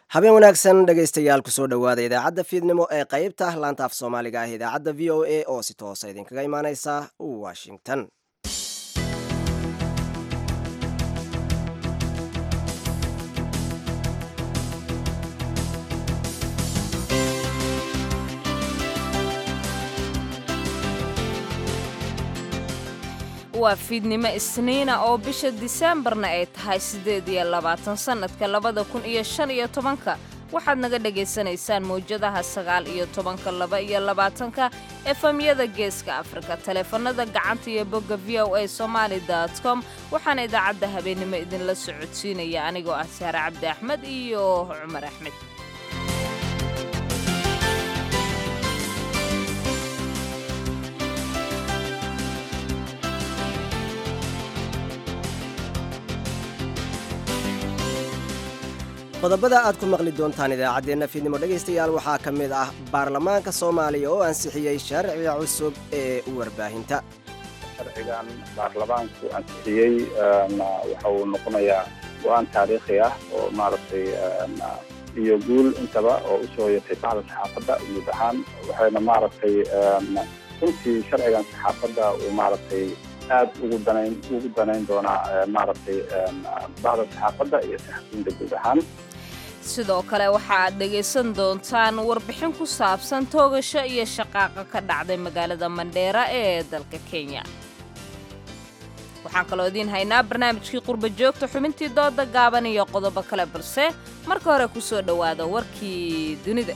habeen wanaagsan dhegaystayaal kusoo dhowaada idaacadda fiidnimo ee qaybta laanta af soomaaliga ah idaacadda v o a oo si toosa idinkaga imaaneysa washington waa fiidnimo isniina oo bisha diseembarna ay tahay siddeed iyo labaatan sannadka labada kun iyo shan iyo tobanka waxaad naga dhagaysanaysaan mawjadaha sagaal iyo tobanka laba iyo labaatanka efemyada geeska afrika taleefanada gacanta iyo bogga v o a somaali com waxaana idaacadda habeennimo idinla socodsiinaya anigoo ah saare cabdi axmed iyo cumar axmed qodobada aad ku maqli doontaan idaacaddeenna fiidnimo dhegaystayaal waxaa ka mid ah baarlamaanka soomaaliya oo ansixiyey sharciga cusub ee warbaahinta sharcigan baarlamaanku ansixiyey waxa uu noqonayaa go-aan taariikhi ah oo maaragtay iyo guul intaba oo usoo hoyatay bacda saxaafadda guud ahaan waxayna maaragtay runtii sharcigan saxaafadda uu maaragtay aad ugu danayn ugu danayn doonaa maaragtay bacda saxaafadda iyo saxafiyiinta guud ahaan sidoo kale waxa aad dhegaysan doontaan warbixin ku saabsan toogasho iyo shaqaaqa ka dhacday magaalada mandheera ee dalka kenya waxaan kaloo idiin haynaa barnaamijkii qurba joogta xubintii dooda gaaban iyo qodobo kale balse marka hore ku soo dhowaada warkii dunida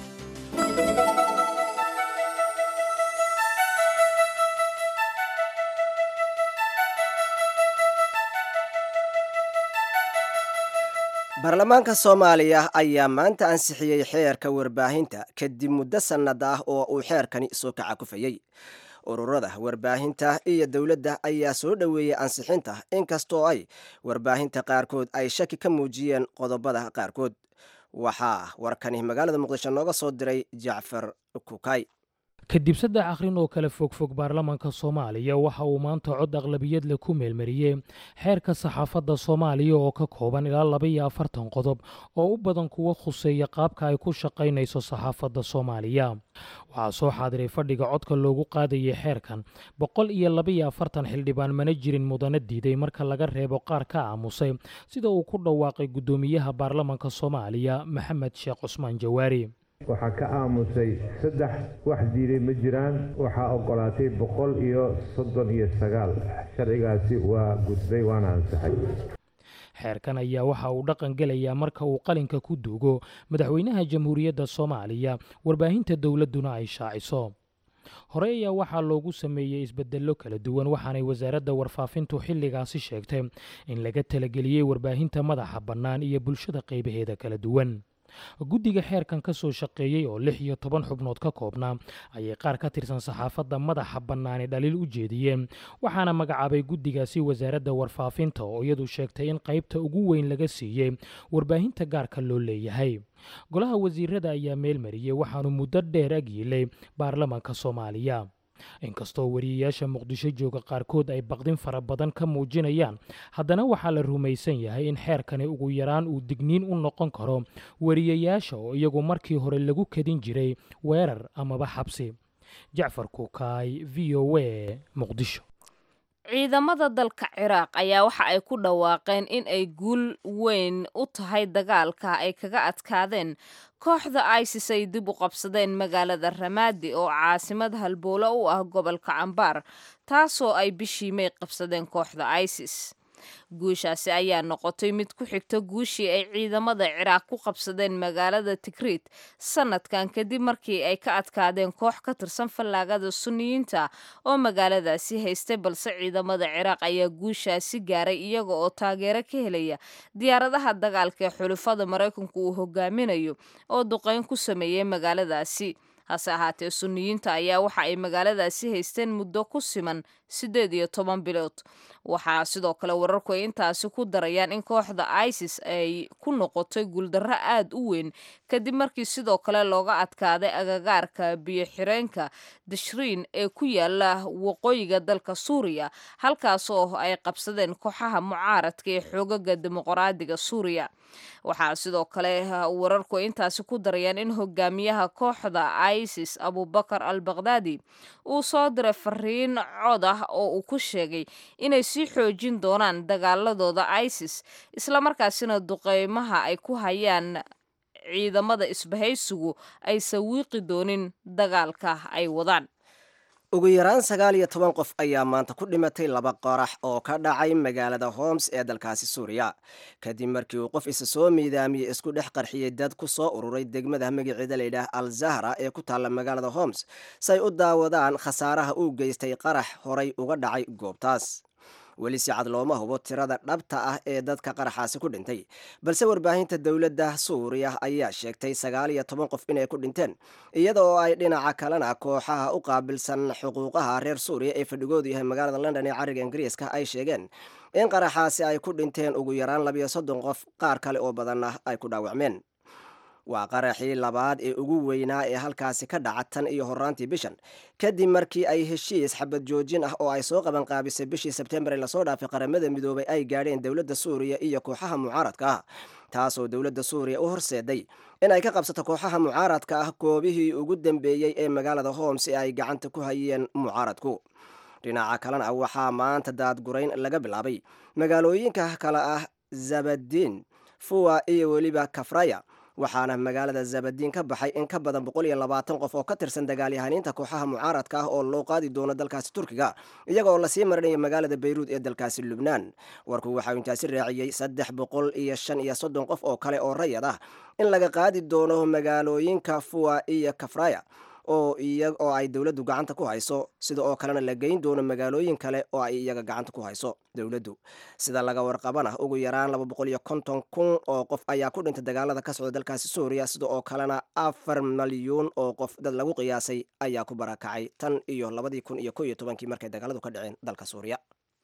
baarlamaanka soomaaliya ayaa maanta ansixiyey xeerka warbaahinta kadib muddo sannad ah oo uu xeerkani soo kaca kufayey ururada warbaahinta iyo dowladda ayaa soo dhoweeyey ansixinta inkastoo ay warbaahinta qaarkood ay shaki ka muujiyeen qodobada qaarkood waxaa warkani magaalada muqdisho nooga soo diray jacfar kukay kadib saddex akhrin oo kale fogfog baarlamaanka soomaaliya waxa uu maanta cod aqlabiyad leh ku meelmariyey xeerka saxaafadda soomaaliya oo ka kooban ilaa laba iyo afartan qodob oo u badan kuwa khuseeya qaabka ay ku shaqaynayso saxaafadda soomaaliya waxaa soo xaadiray fadhiga codka loogu qaadayay xeerkan boqol iyo laba iyo afartan xildhibaan mana jirin mudana diiday marka laga reebo qaar ka aamusay sida uu ku dhawaaqay guddoomiyaha baarlamaanka soomaaliya maxamed sheekh cusmaan jawaari waxaa ka aamusay saddex wax diiday ma jiraan waxaa ogolaatay boqol iyo soddon iyo sagaal sharcigaasi waa gudbay waana ansaxay xeerkan ayaa waxa uu dhaqan gelayaa marka uu qalinka ku duugo madaxweynaha jamhuuriyadda soomaaliya warbaahinta dowladduna ay shaaciso hore ayaa waxaa loogu sameeyey isbedello kala duwan waxaanay wasaaradda warfaafintu xilligaasi sheegtay in laga talageliyey warbaahinta madaxa bannaan iyo bulshada qaybaheeda kala duwan guddiga xeerkan ka soo shaqeeyey oo lix iyo toban xubnood ka koobnaa ayay qaar ka tirsan saxaafadda madaxa bannaani dhaliil u jeediyeen waxaana magacaabay guddigaasi wasaaradda warfaafinta oo iyadu sheegtay in qaybta ugu weyn laga siiyey warbaahinta gaarka loo leeyahay golaha wasiirada ayaa meel mariyey waxaanu muddo dheer ag yiilay baarlamaanka soomaaliya inkastoo wariyayaasha muqdisho jooga qaarkood ay baqdin fara badan ka muujinayaan haddana waxaa la rumaysan yahay in xeerkani ugu yaraan uu digniin u noqon karo wariyayaasha oo iyagu markii hore lagu kadin jiray weerar amaba xabsi jacfar kuukaay v o a muqdisho ciidamada dalka ciraaq ayaa waxa ay ku dhawaaqeen in ay guul weyn u tahay dagaalka ay kaga adkaadeen kooxda isis ay dib u qabsadeen magaalada ramaadi oo caasimad halbowlo u ah gobolka cambaar taasoo ay bishii may qabsadeen kooxda isis guushaasi ayaa noqotay mid ku xigta guushii ay ciidamada ciraaq ku qabsadeen magaalada tigriid sanadkan kadib markii ay ka adkaadeen koox ka tirsan fallaagada suniyiinta oo magaaladaasi haystay balse ciidamada ciraaq ayaa guushaasi gaaray iyaga oo taageero ka helaya diyaaradaha dagaalka ee xulufada maraykanku uu hogaaminayo oo duqeyn ku sameeyey magaaladaasi hase ahaatee suniyiinta ayaa waxa ay magaaladaasi haysteen muddo ku siman siddeed iyo toban bilood waxaa sidoo kale wararku ay intaasi ku darayaan in kooxda isis ay ku noqotay guuldarro aad u weyn kadib markii sidoo kale looga adkaaday agagaarka biyo xireenka dashriin ee ku yaala waqooyiga dalka suuriya halkaasoo ay qabsadeen kooxaha mucaaradka ee xoogaga dimuqraadiga suuriya waxaa sidoo kale wararku ay intaasi ku darayaan in hogaamiyaha kooxda isis abubakar al bakhdadi uu soo diray fariin cod ah oo uu ku sheegay inay sii xoojin doonaan dagaaladooda isis islamarkaasina duqeymaha ay ku hayaan ciidamada isbahaysigu ay sawiiqi doonin dagaalka ay wadaan ugu yaraan sagaal iyo toban qof ayaa maanta ku dhimatay laba qorax oo ka dhacay magaalada homs ee dalkaasi suuriya kadib markii uu qof isa soo miidaamiyey isku dhex qarxiyey dad ku soo ururay degmada magaceeda layidhaah al zahra ee ku taalla magaalada homs say u daawadaan khasaaraha uu geystay qarax horay uga dhacay goobtaas weli si cad looma hubo tirada dhabta ah ee dadka qaraxaasi ku dhintay balse warbaahinta dowladda suuriya ayaa sheegtay sagaal iyo toban qof inay ku dhinteen iyada oo ay dhinaca kalena kooxaha u qaabilsan xuquuqaha reer suuriya ee fadhigoodu yahay magaalada london ee cariga ingiriiska ay sheegeen in qaraxaasi ay ku dhinteen ugu yaraan labiyo soddon qof qaar kale oo badanna ay ku dhaawacmeen waa qaraxii labaad ee ugu weynaa ee halkaasi ka dhaca tan iyo horaantii bishan kadib markii ay heshiis xabad joojin ah oo ay soo qaban qaabisay bishii sebtembar ee lasoo dhaafay qaramada midoobay ay gaadheen dowladda suuriya iyo kooxaha mucaaradka ah taasoo dowladda suuriya u horseeday in ay ka qabsato kooxaha mucaaradka ah goobihii ugu dambeeyey ee magaalada homs ee ay gacanta ku hayeen mucaaradku dhinaca kalena waxaa maanta daadgurayn laga bilaabay magaalooyinka kale ah zabadiin fuwa iyo weliba kafraya waxaana magaalada zabadiin ka baxay in ka badan boqol iyo labaatan qof oo ka tirsan dagaalyahaniinta kooxaha mucaaradka ah oo loo qaadi doono dalkaasi turkiga iyaga oo lasii marinayo magaalada bayruud ee dalkaasi lubnaan warku waxauu intaasi raaciyey saddex boqol iyo shan iyo soddon qof oo kale oo rayad ah in laga qaadi doono magaalooyinka fuwa iyo kafraya oo oo ay dowladdu gacanta ku hayso sida oo kalena la geyn doono magaalooyin kale oo ay iyaga gacanta ku hayso dowladdu sida laga warqabana ugu yaraan laba boqol iyo konton kun oo qof ayaa ku dhintay dagaalada ka socda dalkaasi suuriya sida oo kalena afar malyuun oo qof dad lagu qiyaasay ayaa ku barakacay tan iyo labadii kun iyo ko iyo tobankii markay dagaaladu ka dhaceen dalka suuriya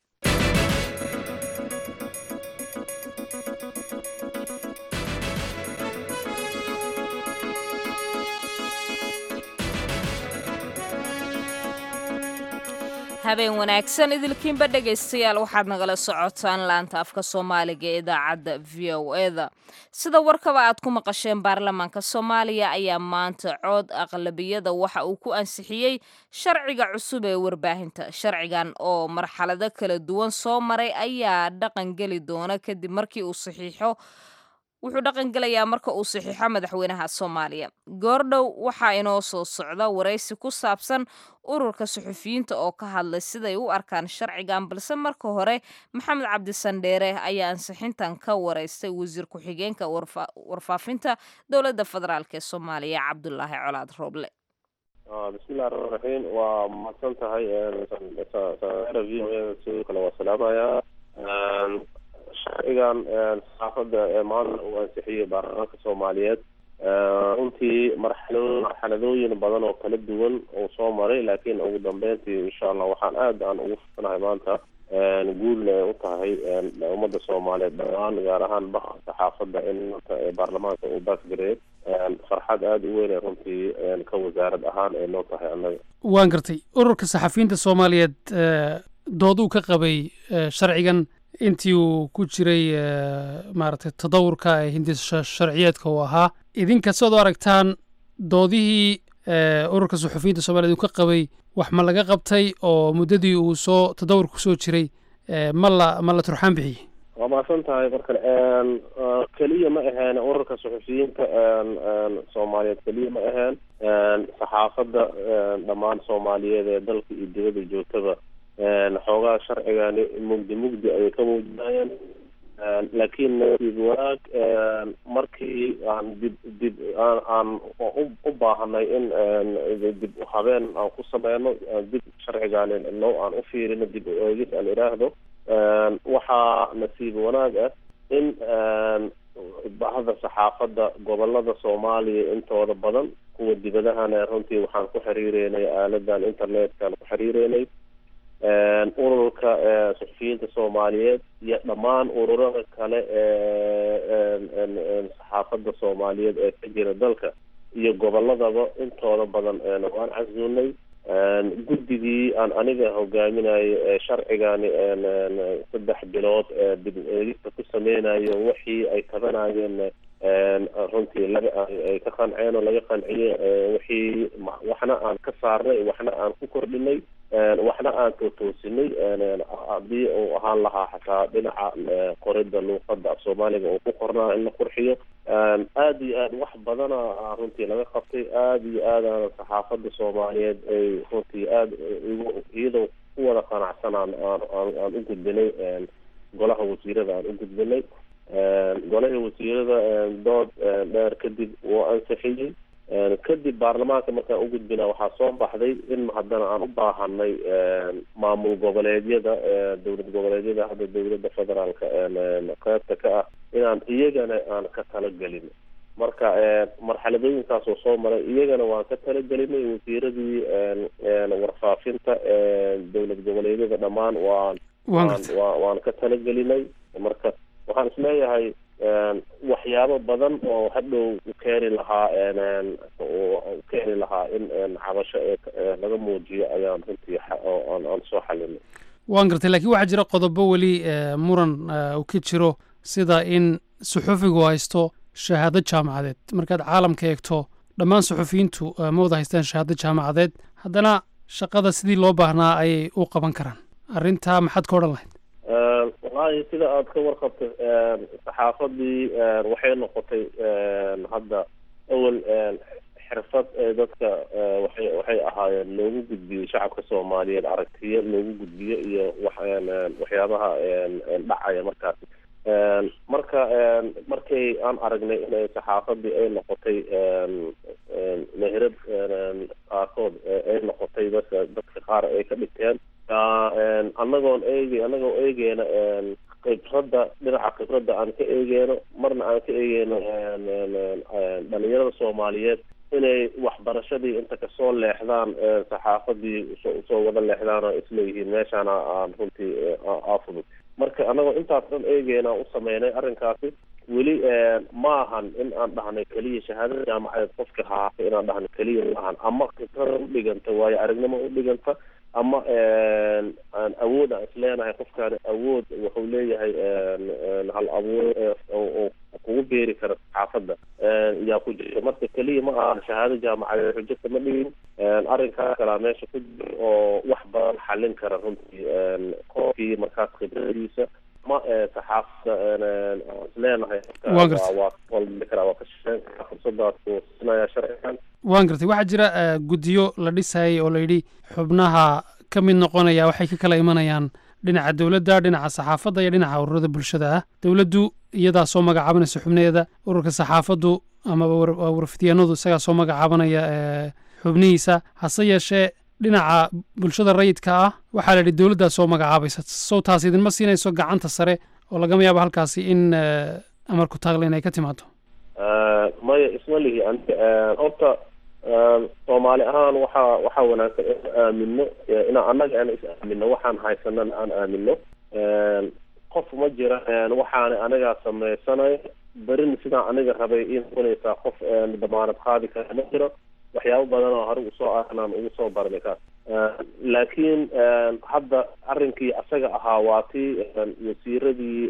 habeen wanaagsan idilkiinba dhegaystayaal waxaad nagala socotaan laanta afka soomaaliga ee idaacadda v o eda sida warkaba aad ku maqasheen baarlamaanka soomaaliya ayaa maanta cood aqlabiyada waxa uu ku ansixiyey sharciga cusub ee warbaahinta sharcigan oo marxalado kala duwan soo maray ayaa dhaqan geli doona kadib markii uu saxiixo wuxuu dhaqan gelayaa marka uu saxiixo madaxweynaha soomaaliya goordhow waxaa inoo soo socda waraysi ku saabsan ururka suxufiyiinta oo ka hadlay siday u arkaan sharcigan balse marka hore maxamed cabdisandheere ayaa ansixintan ka waraystay wasiir ku-xigeenka warfaafinta dowladda federaalk ee soomaaliya cabdulaahi colaad rooble bismillahi raxmaan raxiim waa mahadsan tahay v o e sidoo kale waa salaamayaa sharcigan saxaafadda ee maanta uu ansixiyey baarlamaanka soomaaliyeed runtii marxalo marxaladooyin badan oo kala duwan uu soo maray laakiin ugu dambeyntii insha allah waxaan aad aan ugu furanahay maanta guulna ay u tahay ummadda soomaaliyeed dhammaan gaar ahaan baqa saxaafadda in baarlamaanka uu baasgareed farxad aada u weyn runtii ka wasaarad ahaan ay noo tahay annaga waan gartay ururka saxafiyiinta soomaaliyeed dooduu ka qabay sharcigan intii uu ku jiray maaragtay tadawurka ee hindisa sharciyeedka uu ahaa idinka siad u aragtaan doodihii ururka suxufiyiinta soomaliyeed uu ka qabay wax ma laga qabtay oo muddadii uu soo tadawurka kusoo jiray ma la ma la turxaan bixiyey waa mahadsan tahay markale keliya ma aheen ururka suxufiyiinta soomaaliyeed keliya ma aheen saxaafadda dhammaan soomaaliyeed ee dalka iyo dibadda joogtaba xoogaa sharcigani mugdi mugdi ayay ka muujinayeen laakiin nasiib wanaag markii aan dib dib aan aan u baahanay in dib habeen aan ku sameyno dib sharcigani no aan u fiirino dib u eegis aan idhaahdo waxaa nasiib wanaag ah in bahda saxaafadda gobolada soomaaliya intooda badan kuwa dibadahana runtii waxaan ku xiriireynay aaladan internetkaan ku xiriireynay ururka suxufiyiinta soomaaliyeed iyo dhammaan ururada kale ee saxaafadda soomaaliyeed ee ka jira dalka iyo goboladaba intooda badan waan casuunay guddigii aan aniga hogaaminayo ee sharcigani saddex bilood dib eegista ku sameynayo wixii ay tabanayeen runtii laga ay ka qanceen oo laga qanciyey wixii waxna aan ka saarnay waxna aan ku kordhinay waxna aan tootoosinay haddii uu ahaan lahaa xataa dhinaca qorida luuqada af soomaaliga uu ku qornaa in la qurxiyo aada iyo aad wax badana runtii laga qabtay aada iyo aadana saxaafada soomaaliyeed ay runtii aada iyadoo ku wada qanacsanaan aan aan u gudbinay golaha wasiirada aan u gudbinay golahii wasiirada dood dheer kadib wuu ansixiyey kadib baarlamaanka markaan u gudbina waxaa soo baxday in haddana aan u baahanay maamul goboleedyada dowlad goboleedyada hadda dowladda federaalka qeybta ka ah inaan iyagana aan ka talagelin marka marxaladooyinkaas oo soo maray iyagana waan ka talagelinay wasiiradii warfaafinta dowlad goboleedyada dhammaan waan waan ka talagelinay marka waxaan isleeyahay waxyaabo badan oo hadhow u keeni lahaa u keeni lahaa in cabasho laga muujiyo ayaan runtii aan soo xalinay waan gartay lakiin waxaa jira qodobo weli muran uu ka jiro sida in suxufigu haysto shahaado jaamacadeed markaad caalamka eegto dhammaan suxufiyiintu ma wada haystaan shahaado jaamacadeed haddana shaqada sidii loo baahnaa ayay u qaban karaan arrintaa maxaad ka odhan lahayd wallaahi sida aada ka warqabtay saxaafadii waxay noqotay hadda awel xirfad ee dadka waxay waxay ahaayeen loogu gudbiyo shacabka soomaaliyeed aragtiyo loogu gudbiyo iyo wax waxyaabaha dhacaya markaasi marka markay aan aragnay inay saxaafadii ay noqotay meherad qaarkood ay noqotay dadka dadka qaar ay ka dhigteen anagoon eegi anagoo eegeyna khibradda dhinaca khibradda aan ka eegeyno marna aan ka eegeyno dhalinyarada soomaaliyeed inay waxbarashadii inta kasoo leexdaan saxaafadii usoo wada leexdaan oo isleeyihiin meeshaana aan runtii aafudud marka anagoo intaas dhan eegeyna u sameynay arrinkaasi weli ma ahan in aan dhahnay keliya shahaadada jaamacadeed qofka haata inaan dhahno keliya ma ahan ama khibrada udhiganta waayo aragnimo udhiganta ama aan awood aan isleenahay qofkaani awood wuxuu leeyahay hal abuur oo kugu beeri kara saxaafadda yaa ku jirta marka keliya ma aha shahaado jaamacadeed xujata ma dhigin arrinkaa kalaa meesha ku jira oo wax badan xalin kara runtii qofkii markaas khibradiisa ma saxaafadda isleenahay waa qalbi karaa waa ka shaqeyn karaa fursadaas uu siinaya sharcigan waan gartay waxaa jira guddiyo la dhisayay oo layidhi xubnaha ka mid noqonaya waxay ka kala imanayaan dhinaca dowladda dhinaca saxaafadda iyo dhinaca ururada bulshada ah dowladdu iyadaa soo magacaabanaysa xubnaheeda ururka saxaafaddu amaba warfidyaanadu isagaa soo magacaabanaya xubnihiisa hase yeeshee dhinaca bulshada rayidka ah waxaa la yidhi dowladdaa soo magacaabaysa sow taas idinma siinayso gacanta sare oo lagama yaabo halkaasi in amarku taaglen ay ka timaado maya isma lihi horta soomaali ahaan waxaa waxaa wanaagsan in aamino inaan annaga aan is aamino waxaan haysanana aan aamino qof ma jira waxaana anigaa sameysanay berin sidaan aniga rabay ii noqonaysaa qof damaanad qaadi kara ma jiro waxyaabo badan oo hore usoo arnaan ugu soo barnay kaas laakiin hadda arrinkii asaga ahaa waa tii wasiiradii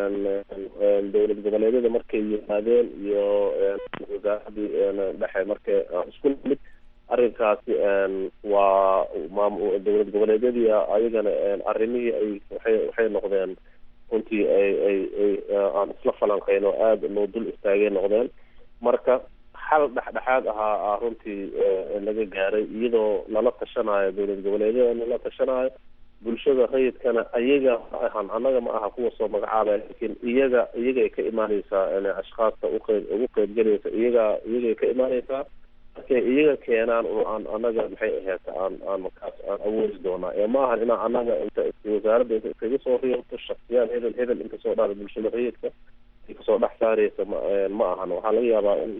dowlad goboleedyada markay yimaadeen iyo wasaaradii dhexe markay isku nimid arrinkaasi waa maam dowlad goboleedyadii ayagana arrimihii ay waxay waxay noqdeen runtii ay ay ay aan isla falanqeyn oo aada loo dul istaagay noqdeen marka xal dhexdhexaad ahaa runtii laga gaaray iyadoo lala tashanayo dowlad goboleedyada lala tashanayo bulshada rayidkana iyaga ma ahan annaga ma aha kuwa soo magacaabaya laakiin iyaga iyagay ka imaaneysaa ashkaasta uqeyb ugu qeybgelaysa iyaga iyagay ka imaaneysaa markay iyaga keenaan aan annaga maxay ahayd aan aan markaas aan awoodi doonaa ee ma ahan inaan annaga inta wasaaradda inta iskaga soo riyoto shaksiyaad hebel hebel inta soo dhaara bulshada rayidka kasoo dhex saareysa ma ma ahan waxaa laga yaabaa in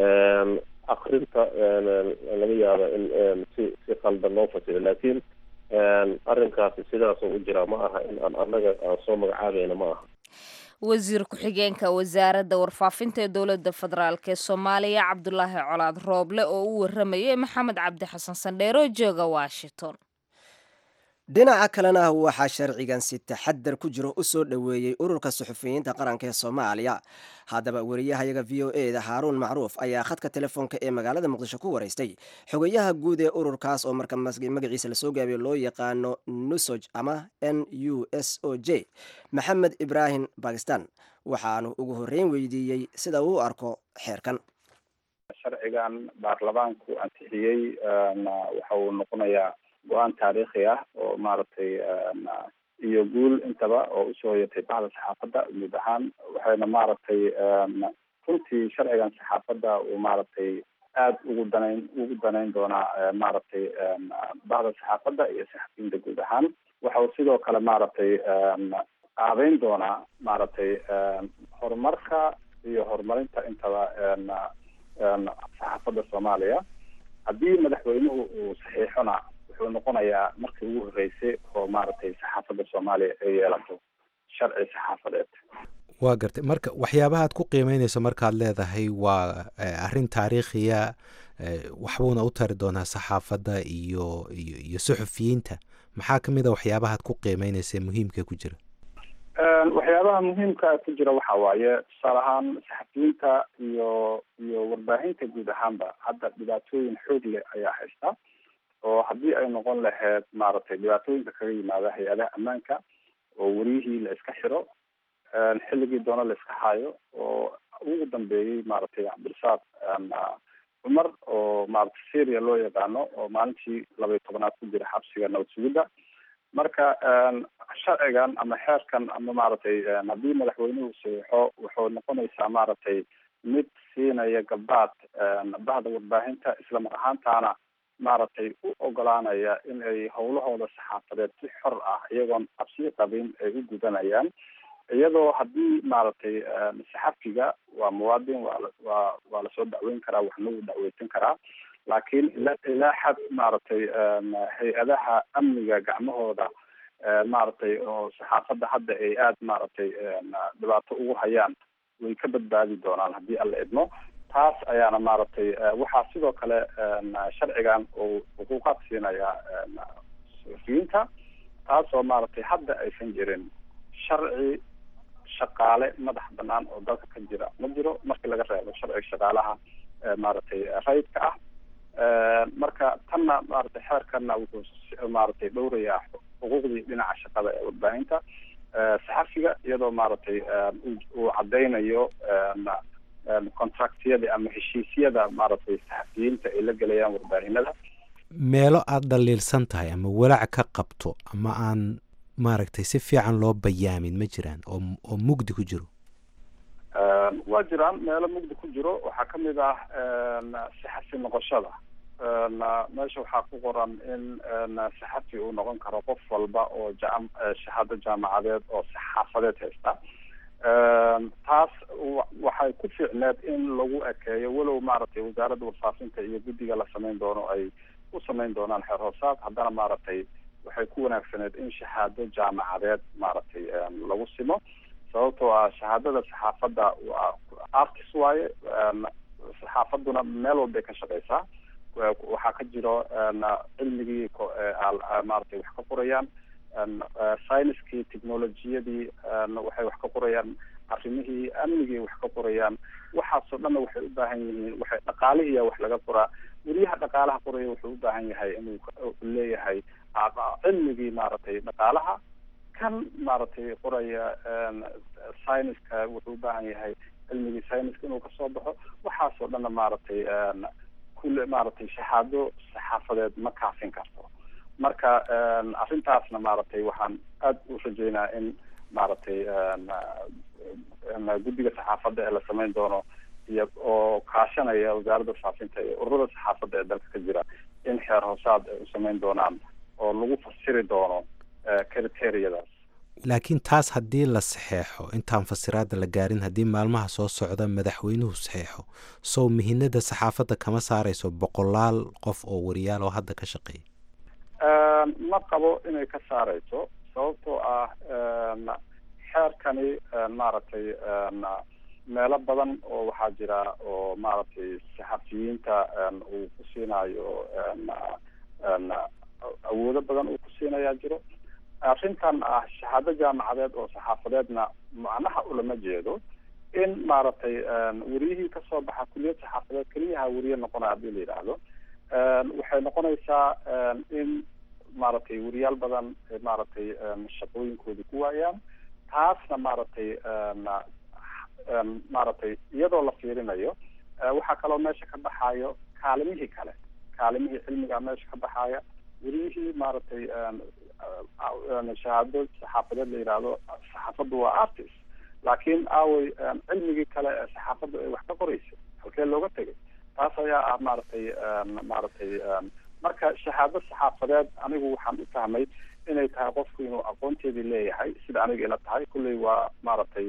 akrinta laga yaaba in si si qaldan loo fasiro laakiin arrinkaasi sidaasoo u jiraa ma aha in aan annaga aan soo magacaabayna ma aha wasiir ku-xigeenka wasaaradda warfaafinta ee dowladda federaalk ee soomaaliya cabdulaahi colaad rooble oo u waramayay maxamed cabdi xasan sandheero jooga washington dhinaca kalena waxaa sharcigan si taxadar ku jiro u soo dhoweeyey ururka suxufiyiinta qaranka ee soomaaliya haddaba wariyahayaga v o e da haaruun macruuf ayaa khadka telefoonka ee magaalada muqdisho ku waraystay xogayaha guud ee ururkaas oo marka magaciisa lasoo gaabiyo loo yaqaano nusoj ama n u s o j maxamed ibraahim bakistan waxaanu ugu horreyn weydiiyey sida uu u arko xeerkan sharcigan baarlamaanku ansixiyey waxa uu noqonayaa go-aan taariikhi ah oo maaragtay iyo guul intaba oo usoo yatay bahda saxaafadda guud ahaan waxayna maaragtay runtii sharcigan saxaafadda uu maaragtay aada ugu danayn ugu danayn doonaa maaragtay bahda saxaafadda iyo saxafiyiinta guud ahaan waxa uu sidoo kale maaragtay qaabeyn doonaa maaragtay horumarka iyo horumarinta intaba saxaafadda soomaaliya haddii madaxweynuhu uu saxiixona wuxuu noqonayaa markii ugu horreysay oo maaragtay saxaafadda soomaaliya ay yeelato sharci saxaafadeed waa gartay marka waxyaabahaad ku qiimeyneyso markaad leedahay waa arrin taariikhiya waxbuuna u tari doonaa saxaafadda iyo iyo iyo suxufiyiinta maxaa ka mid a waxyaabahaad ku qiimeyneysa muhiimka ku jira waxyaabaha muhiimka ku jira waxa waaye tusaale ahaan saxafiyiinta iyo iyo warbaahinta guud ahaanba hadda dhibaatooyin xoog leh ayaa haysta oo haddii ay noqon lahayd maaragtay dhibaatooyinka kaga yimaada hay-adaha ammaanka oo wariyihii la iska xiro xilligii doona la iska haayo oo ugu dambeeyey maaragtay cabdirasaaq cumar oo maaragtay syria loo yaqaano oo maalintii laba iyo tobanaad ku jira xabsiga nabad sugidda marka sharcigan ama xeerkan ama maaragtay haddii madaxweynuhu saxiixo wuxuu noqonaysaa maaragtay mid siinaya gabdhaad bahda warbaahinta isla mar ahaantaana maaragtay u ogolaanaya in ay howlahooda saxaafadeed si xor ah iyagoon cabsi qabin ay u gudanayaan iyadoo haddii maaragtay saxafiga waa muwaadin waa waa waa lasoo dacweyn karaa waxna wuu dacweysan karaa laakiin ila ilaa xad maaragtay hay-adaha amniga gacmahooda maaragtay oo saxaafadda hadda ay aada maaragtay dhibaato ugu hayaan way ka badbaadi doonaan haddii alla idmo taas ayaana maaragtay waxaa sidoo kale sharcigan uu xuquuqaad siinaya suxufiyiinta taasoo maaragtay hadda aysan jirin sharci shaqaale madax banaan oo dalka ka jira ma jiro markii laga reebo sharciga shaqaalaha maaragtay rayidka ah marka tanna maaragtay xeerkanna wuxuu maaragtay dhowrayaa xuquuqdii dhinaca shaqada ee warbaahinta saxafiga iyadoo maaragtay uu cadeynayo contractyada ama heshiisyada maaragtay saxafiyiinta ay la gelayaan warbaahinada meelo aada dhaliilsan tahay ama walaac ka qabto ama aan maaragtay si fiican loo bayaamin ma jiraan oo oo mugdi ku jiro waa jiraan meelo mugdi ku jiro waxaa kamid ah saxafi noqoshada meesha waxaa ku qoran in saxafi uu noqon karo qof walba oo jam shahaado jaamacadeed oo saxaafadeed haysta taas waxay ku fiicneed in lagu ekeeyo walow maaragtay wasaaradda warfaafinta iyo guddiga la samayn doono ay u samayn doonaan xeer hoosaad haddana maaragtay waxay ku wanaagsaneed in shahaado jaamacadeed maaragtay lagu simo sababtoo ah shahaadada saxaafadda waa artis waaye saxaafadduna meel walbay ka shaqeysaa waxaa ka jiro cilmigii maaragtay wax ka qorayaan scienckii technologiyadii waxay wax ka qorayaan arrimihii amnigii wax ka qorayaan waxaasoo dhanna waxay u baahan yihiin waxay dhaqaalihiya wax laga qoraa weliyaha dhaqaalaha qoraya wuxuu u baahan yahay inuu leeyahay cilmigii maaragtay dhaqaalaha kan maaragtay qoraya scienska wuxuu u baahan yahay cilmigii scienska inuu kasoo baxo waxaasoo dhanna maaragtay kule maaragtay shahaado saxaafadeed ma kaafin karto marka arrintaasna maaragtay waxaan aada u rajeynaa in maaragtay guddiga saxaafadda ee la samayn doono iyo oo kaashanaya wasaaradda faafinta iyo ururada saxaafadda ee dalka ka jira in xeer hoosaad ay u samayn doonaan oo lagu fasiri doono criteriyadaas laakiin taas haddii la saxeexo intaan fasiraadda la gaarin haddii maalmaha soo socda madaxweynuhu saxeexo sow mihinada saxaafadda kama saarayso boqolaal qof oo wariyaal oo hadda ka shaqeeya ma qabo inay ka saareyso sababtoo ah xeerkani maaragtay meelo badan oo waxaa jira oo maaragtay saxafiyiinta uu ku siinayo awoodo badan uu ku siinayaa jiro arrintan ah shahaado jaamacadeed oo saxaafadeedna macnaha ulama jeedo in maaragtay weriyihii kasoo baxa kuliyad saxaafadeed keliyaha weriye noqonaya hadii la yidhaahdo waxay noqonaysaa in maaragtay weriyaal badan maaragtay shaqooyinkoodii ku waayaan taasna maaragtay maaragtay iyadoo la fiirinayo waxaa kaloo meesha ka baxayo kaalimihii kale kaalimihii cilmiga meesha ka baxaya weriyihii maaragtay shahaado saxaafadeed la yidhaahdo saxaafaddu waa artist laakiin aaway cilmigii kale ee saxaafaddu ay wax ka qoraysa halkee looga tegay taas ayaa ah maaragtay maaragtay marka shahaado saxaafadeed anigu waxaan u fahmay inay tahay qofku inuu aqoonteedii leeyahay sida aniga ila tahay kulley waa maaragtay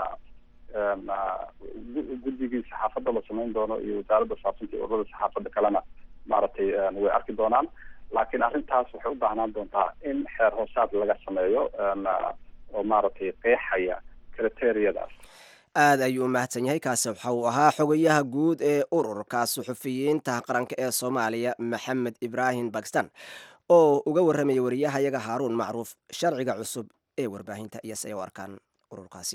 guddigii saxaafadda la samayn doono iyo wasaaradda faafinta iyo ururada saxaafadda kalena maaragtay way arki doonaan laakiin arrintaas waxay u baahnaan doontaa in xeer hoosaad laga sameeyo oo maaragtay qeexaya criteriyadaas aad ayuu u mahadsan yahay kaasi waxa uu ahaa xogayaha guud ee ururka suxufiyiinta qaranka ee soomaaliya maxamed ibraahim bakistan oo uga warramaya wariyahayaga haaruun macruuf sharciga cusub ee warbaahinta iyo say u arkaan ururkaasi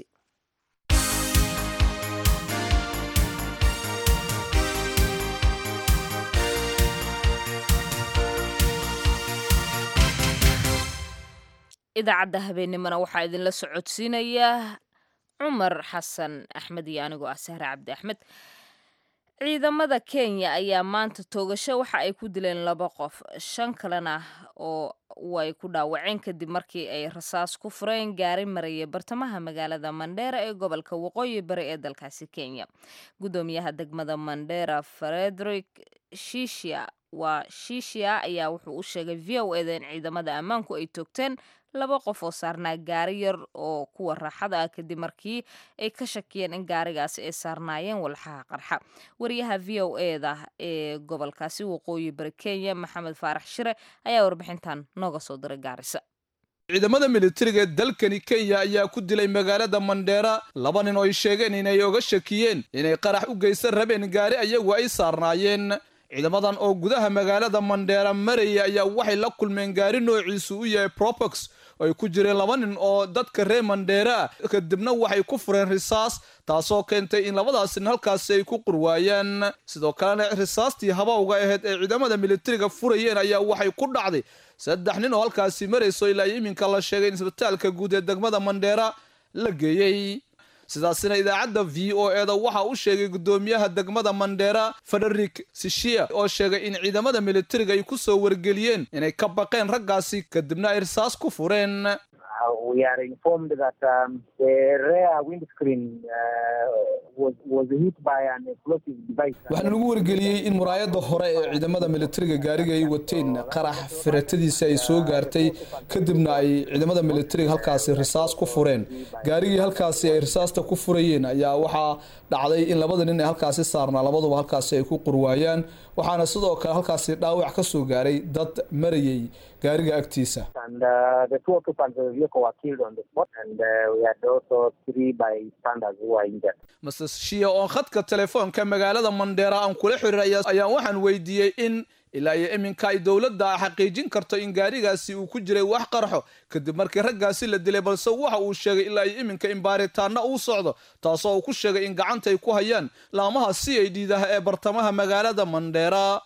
idaacadda habeennimona waxaa idinla socodsiinaya cumar xasan axmed iyo anigoo ah sahre cabdi axmed ciidamada kenya ayaa maanta toogasho waxa ay ku dileen laba qof shan kalena oo way ku dhaawaceen kadib markii ay rasaas ku fureen gaari maraya bartamaha magaalada mandheera ee gobolka waqooyi bari ee dalkaasi kenya guddoomiyaha degmada mandheera frederick shishia waa shishia ayaa wuxuu u sheegay v o eda in ciidamada ammaanku ay toogteen laba qof oo saarnaa gaari yar oo kuwa raaxada ah kadib markii ay ka shakiyeen in gaarigaasi ay saarnaayeen walxaha qarxa wariyaha v o eda ee gobolkaasi waqooyi bari kenya maxamed faarax shire ayaa warbixintan nooga soo diray gaarisa ciidamada militariga ee dalkani kenya ayaa ku dilay magaalada mandheera laba nin oo ay sheegeen inay oga shakiyeen inay qarax u geysan rabeen gaari ayagu ay saarnaayeen ciidamadan oo gudaha magaalada mandheera maraya ayaa waxay la kulmeen gaari noociisu u yahay probox oo ay ku jireen laba nin oo dadka reer mandheera ah kadibna waxay ku fureen risaas taasoo keentay in labadaas nin halkaasi ay ku qurwaayaan sidoo kalena risaastii habawga ahayd ee ciidamada militariga furayeen ayaa waxay ku dhacday saddex nin oo halkaasi marayso ilaa iminka la sheegay in isbitaalka guud ee degmada mandheera la geeyey sidaasina idaacadda v o eda waxa u sheegay guddoomiyaha degmada mandheera federik sishia oo sheegay in ciidamada militariga ay ku soo wargeliyeen inay ka baqeen raggaasi kadibna ay risaas ku fureen waxaana lagu wargeliyey in muraayadda hore ee ciidamada militariga gaariga ay wateen qarax firatadiisa ay soo gaartay kadibna ay ciidamada militariga halkaasi risaas ku fureen gaarigii halkaasi ay risaasta ku furayeen ayaa waxaa dhacday in labada nin ee halkaasi saarnaa labaduba halkaasi ay ku qurwaayaan waxaana sidoo kale halkaasi dhaawac ka soo gaaray dad marayay gaariga agtiisa master shia oo khadka telefoonka magaalada mandheera aan kula xiriir ayaan waxaan weydiiyey in ilaa iyo iminka ay dowladda xaqiijin karto in gaarigaasi uu ku jiray wax qarxo kadib markii raggaasi la dilay balse waxa uu sheegay ilaa iyo iminka in baaritaana uu socdo taasoo uu ku sheegay in gacanta ay ku hayaan laamaha c i d daha ee bartamaha magaalada mandheera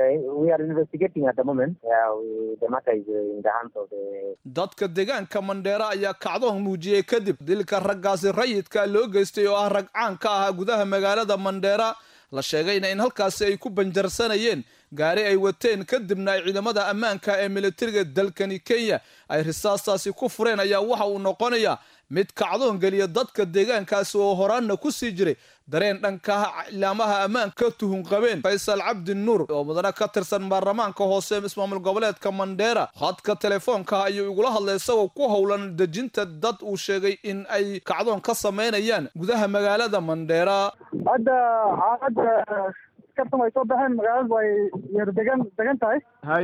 dadka deegaanka mandheera ayaa kacdoon muujiyey kadib dilka raggaasi rayidka loo geystay oo ah rag caan ka ahaa gudaha magaalada mandheera la sheegayna in halkaasi ay ku banjarsanayeen gaari ay wateen kadibna ay ciidamada ammaanka ee militariga dalkani kenya ay risaastaasi ku fureen ayaa waxa uu noqonayaa mid kacdoon geliya dadka deegaankaasi oo horaanna ku sii jiray dareen dhanka cilaamaha ammaanka tuhun qabeen faysal cabdi nuur oo mudane ka tirsan baarlamaanka hoose ismaamul goboleedka mandheera khadka telefoonka ayuu igula hadlay isagoo ku howlan dejinta dad uu sheegay in ay kacdoon ka samaynayaan gudaha magaalada mandheera hadda xaalada kartan way soo baxeen magaaladu way yar degan degan tahay haye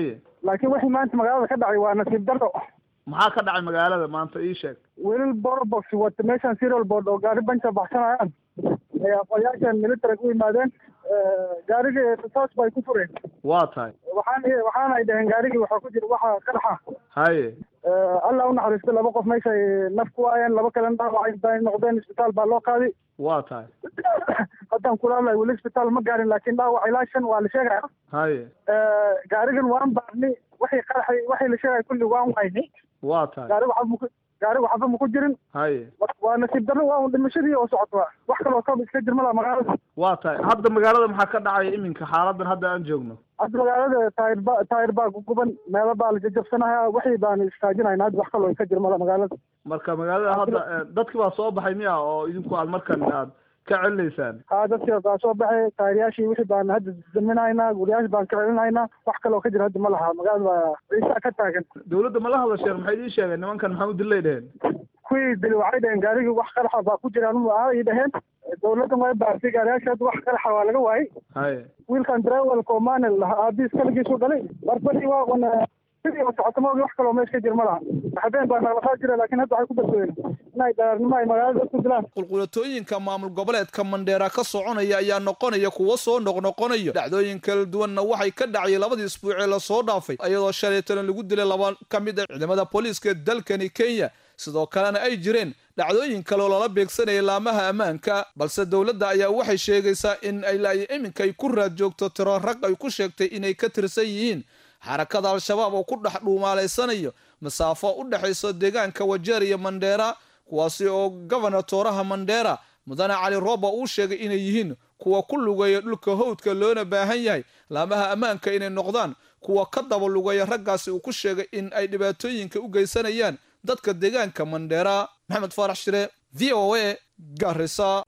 laakiin wixii maanta magaalada ka dhacay waa nasiib darro maxaa ka dhacay magaalada maanta ii sheeg wiilal borbox wata meeshan serial board oo gaari banja baxsanayaan ay aqoonyaashan military u yimaadeen gaarigii risaas bay ku fureen waa tahay waxaan waxaana ay dhaheen gaarigii waxaa ku jira waxa qaraxa haye allah u naxariisto laba qof meeshay naf ku waayeen laba kalena dhaawacay bay noqdeen isbitaal baa loo qaaday waa tahay haddaan kula hadlayo weli isbitaal ma gaarin laakiin dhaawac ilaa shan waa la sheegaya haye gaarigan waan baarni waxay qaraxay waxay la sheegaya kulli waan wayni waa tahay gaari waxba maku gaari waxba maku jirin haye waa nasiib darro waa un dhimashadii oo socota wax kaloo kab iska jirma laha magaalada waa tahay hadda magaalada maxaa ka dhacaya iminka xaaladan hadda aan joogno hadda magaalada taayir ba taayir baa guguban meelo baa la jajabsanaya wixii baan istaajinayna hadda wax kaloo iska jirma laha magaalada marka magaalada hadda dadki baa soo baxay miya oo idinku aad markan aad ka celinaysaan ha dadkii baa soo baxay taayiryaashii wixii baan hadda daminaynaa guriyaashi baan ka celinaynaa wax kaloo ka jira hadda ma laha magaalada baa ciisaa ka taagan dawladda ma la hadasheen maxay idiin sheegeen nimankan maxaa u dilay dheheen kuwii dili waxay dhaheen gaarigii wax qaraxa baa ku jiraan ay dhaheen dawladdan way baartay gaariyaasha hadda wax qaraxa waa laga waayay haye wiilkan drywelka oo maanil lahaa aabiis kaligiisu dhalay barbadii waa un sidii oo socota maogi wax kaloo meesha ka jir ma laha habeen baa naqlaqaa jira laakiin hadda waxay ku badbooyeen inay dharaarnimo ay magaalada dadku dilaan qulqulatooyinka maamul goboleedka mandheera ka soconaya ayaa noqonaya kuwo soo noqnoqonayo dhacdooyin kala duwanna waxay ka dhacay labadii isbuucee lasoo dhaafay iyadoo shalay talan lagu dilay laba ka mid a ciidamada booliiska dalkani kenya sidoo kalena ay jireen dhacdooyin kaleoo lala beegsanaya laamaha ammaanka balse dowladda ayaa waxay sheegaysaa in ay laayo iminka ay ku raad joogto tiro rag ay ku sheegtay inay ka tirsan yihiin xarakada al-shabaab oo ku dhex dhuumaalaysanayo masaafo u dhexayso deegaanka wajeer iyo mandheera kuwaasi oo gobana tooraha mandheera mudane cali rooba uu sheegay inay yihiin kuwa ku lugeeya dhulka howdka loona baahan yahay laamaha ammaanka inay noqdaan kuwa ka daba lugeeya raggaasi uu ku sheegay in ay dhibaatooyinka u geysanayaan dadka deegaanka mandheera maxamed faarax shire v o a garisa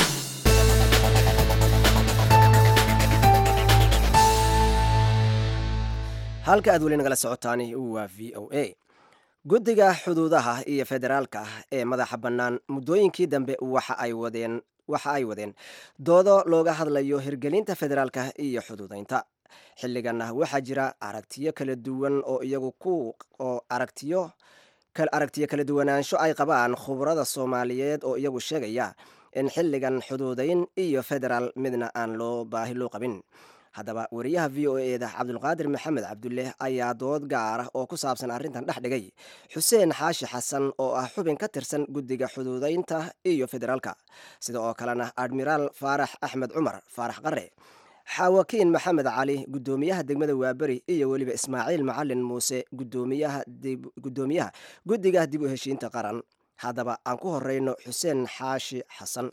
halka aad weli nagala socotaani waa v o a guddiga xuduudaha iyo federaalka ee madaxa bannaan muddooyinkii dambe waxa ay wadeen waxa ay wadeen doodo looga hadlayo hirgelinta federaalka iyo xuduudaynta xilliganna waxaa jira aragtiyo kala duwan oo iyagu ku oo aragtiyo aragtiyo kala duwanaansho ay qabaan khubrada soomaaliyeed oo iyagu sheegaya in xilligan xuduudayn iyo federaal midna aan loo baahi loo qabin haddaba wariyaha v o eda cabdulqaadir maxamed cabdulle ayaa dood gaara oo ku saabsan arrintan dhex dhigay xuseen xaashi xasan oo ah xubin ka tirsan guddiga xuduudaynta iyo federaalka sida oo kalena admiraal faarax axmed cumar faarax qare xaawakiin maxamed cali guddoomiyaha degmada waaberi iyo weliba ismaaciil macalin muuse gudoomiyaha guddiga dib u heshiinta qaran haddaba aan ku horeyno xuseen xaashi xasan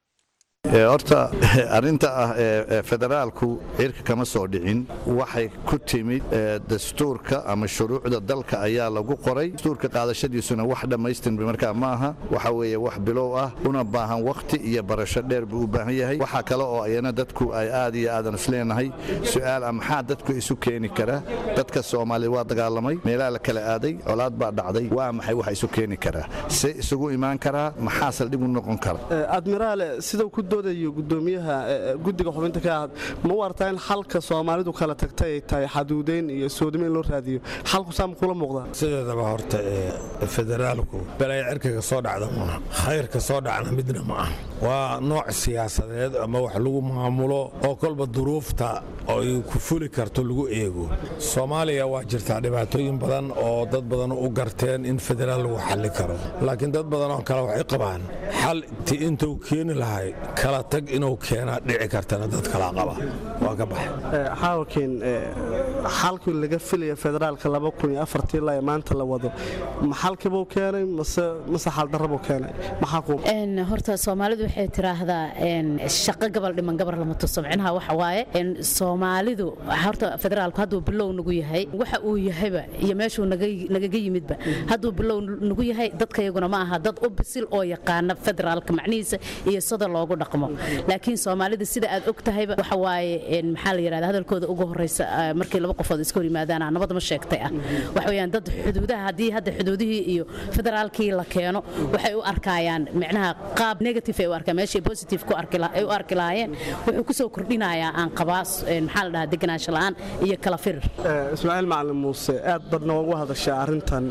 horta arrinta ah ee federaalku cirka kama soo dhicin waxay ku timid dastuurka ama shuruucda dalka ayaa lagu qoray dastuurka qaadashadiisuna wax dhammaystirmi markaa ma aha waxa weeye wax bilow ah una baahan wakhti iyo barasho dheer buu u baahan yahay waxaa kale oo ayana dadku ay aad iyo aadan isleenahay su'aal ah maxaa dadku isu keeni kara dadka soomaaliya waa dagaalamay meelaha la kala aaday colaad baa dhacday waa maxay waxa isu keeni karaa se isugu imaan karaa maxaa saldhig u noqon kara admiraale sidau ku doodayo gudoomiyaha guddiga xubinta ka ahad ma u artaa in xalka soomaalidu kala tagtay ay tahay xaduudayn iyo soodimo in loo raadiyo xalku saa ma kula muuqdaa sideedaba horta ee federaalku balaya cirkaga soo dhacda maaha khayrka soo dhacna midna ma ah waa nooc siyaasadeed ama wax lagu maamulo oo kolba duruufta ay ku fuli karto lagu eego soomaaliya waa jirtaa dhibaatooyin badan oo dad badan u garteen in federaal lagu xalli karo laakiin dad badan oo kale waxay qabaan xal ti intuu keeni lahay kala tag inuu keenaa dhici kartana dad kalaa qaba waa ka baxay xaawakiin xalkii laga filaya federaalka ilaa ee maanta la wado ma xalkibuu keenay mase xaldarrabuu keenay maxaa horta soomaalidu waxay tiraahdaa shaqo gabal dhiman gabar lama tuso micnaha waxa waaye soomaalidu horta federaalku hadduu bilow nagu yahay waxa uu yahayba iyo meeshuu nagaga yimidba hadduu bilow nagu yahay dadkayaguna ma aha dad u bisil oo yaqaana federaalka macnihiisa iyo sida loogu dhaqmo laakiin soomaalida sida aad og tahayba waxa waaye maxaa la yidhahda hadalkooda ugu horreysa markii laba qofood iska hor yimaadaan nabad ma sheegtay ah waxa weeyaan dad xuduudaha haddii hadda xuduudihii iyo federaalkii la keeno waxay u arkayaan micnaha qaab negative ay u arkaa meeshay positive ku arki ay u arki lahaayeen wuxuu ku soo kordhinayaa aan qabaa maxaa la dhahaa deganaansho la'aan iyo kala firir ismaaciil macalin muuse aad badna ugu hadashaa arrintan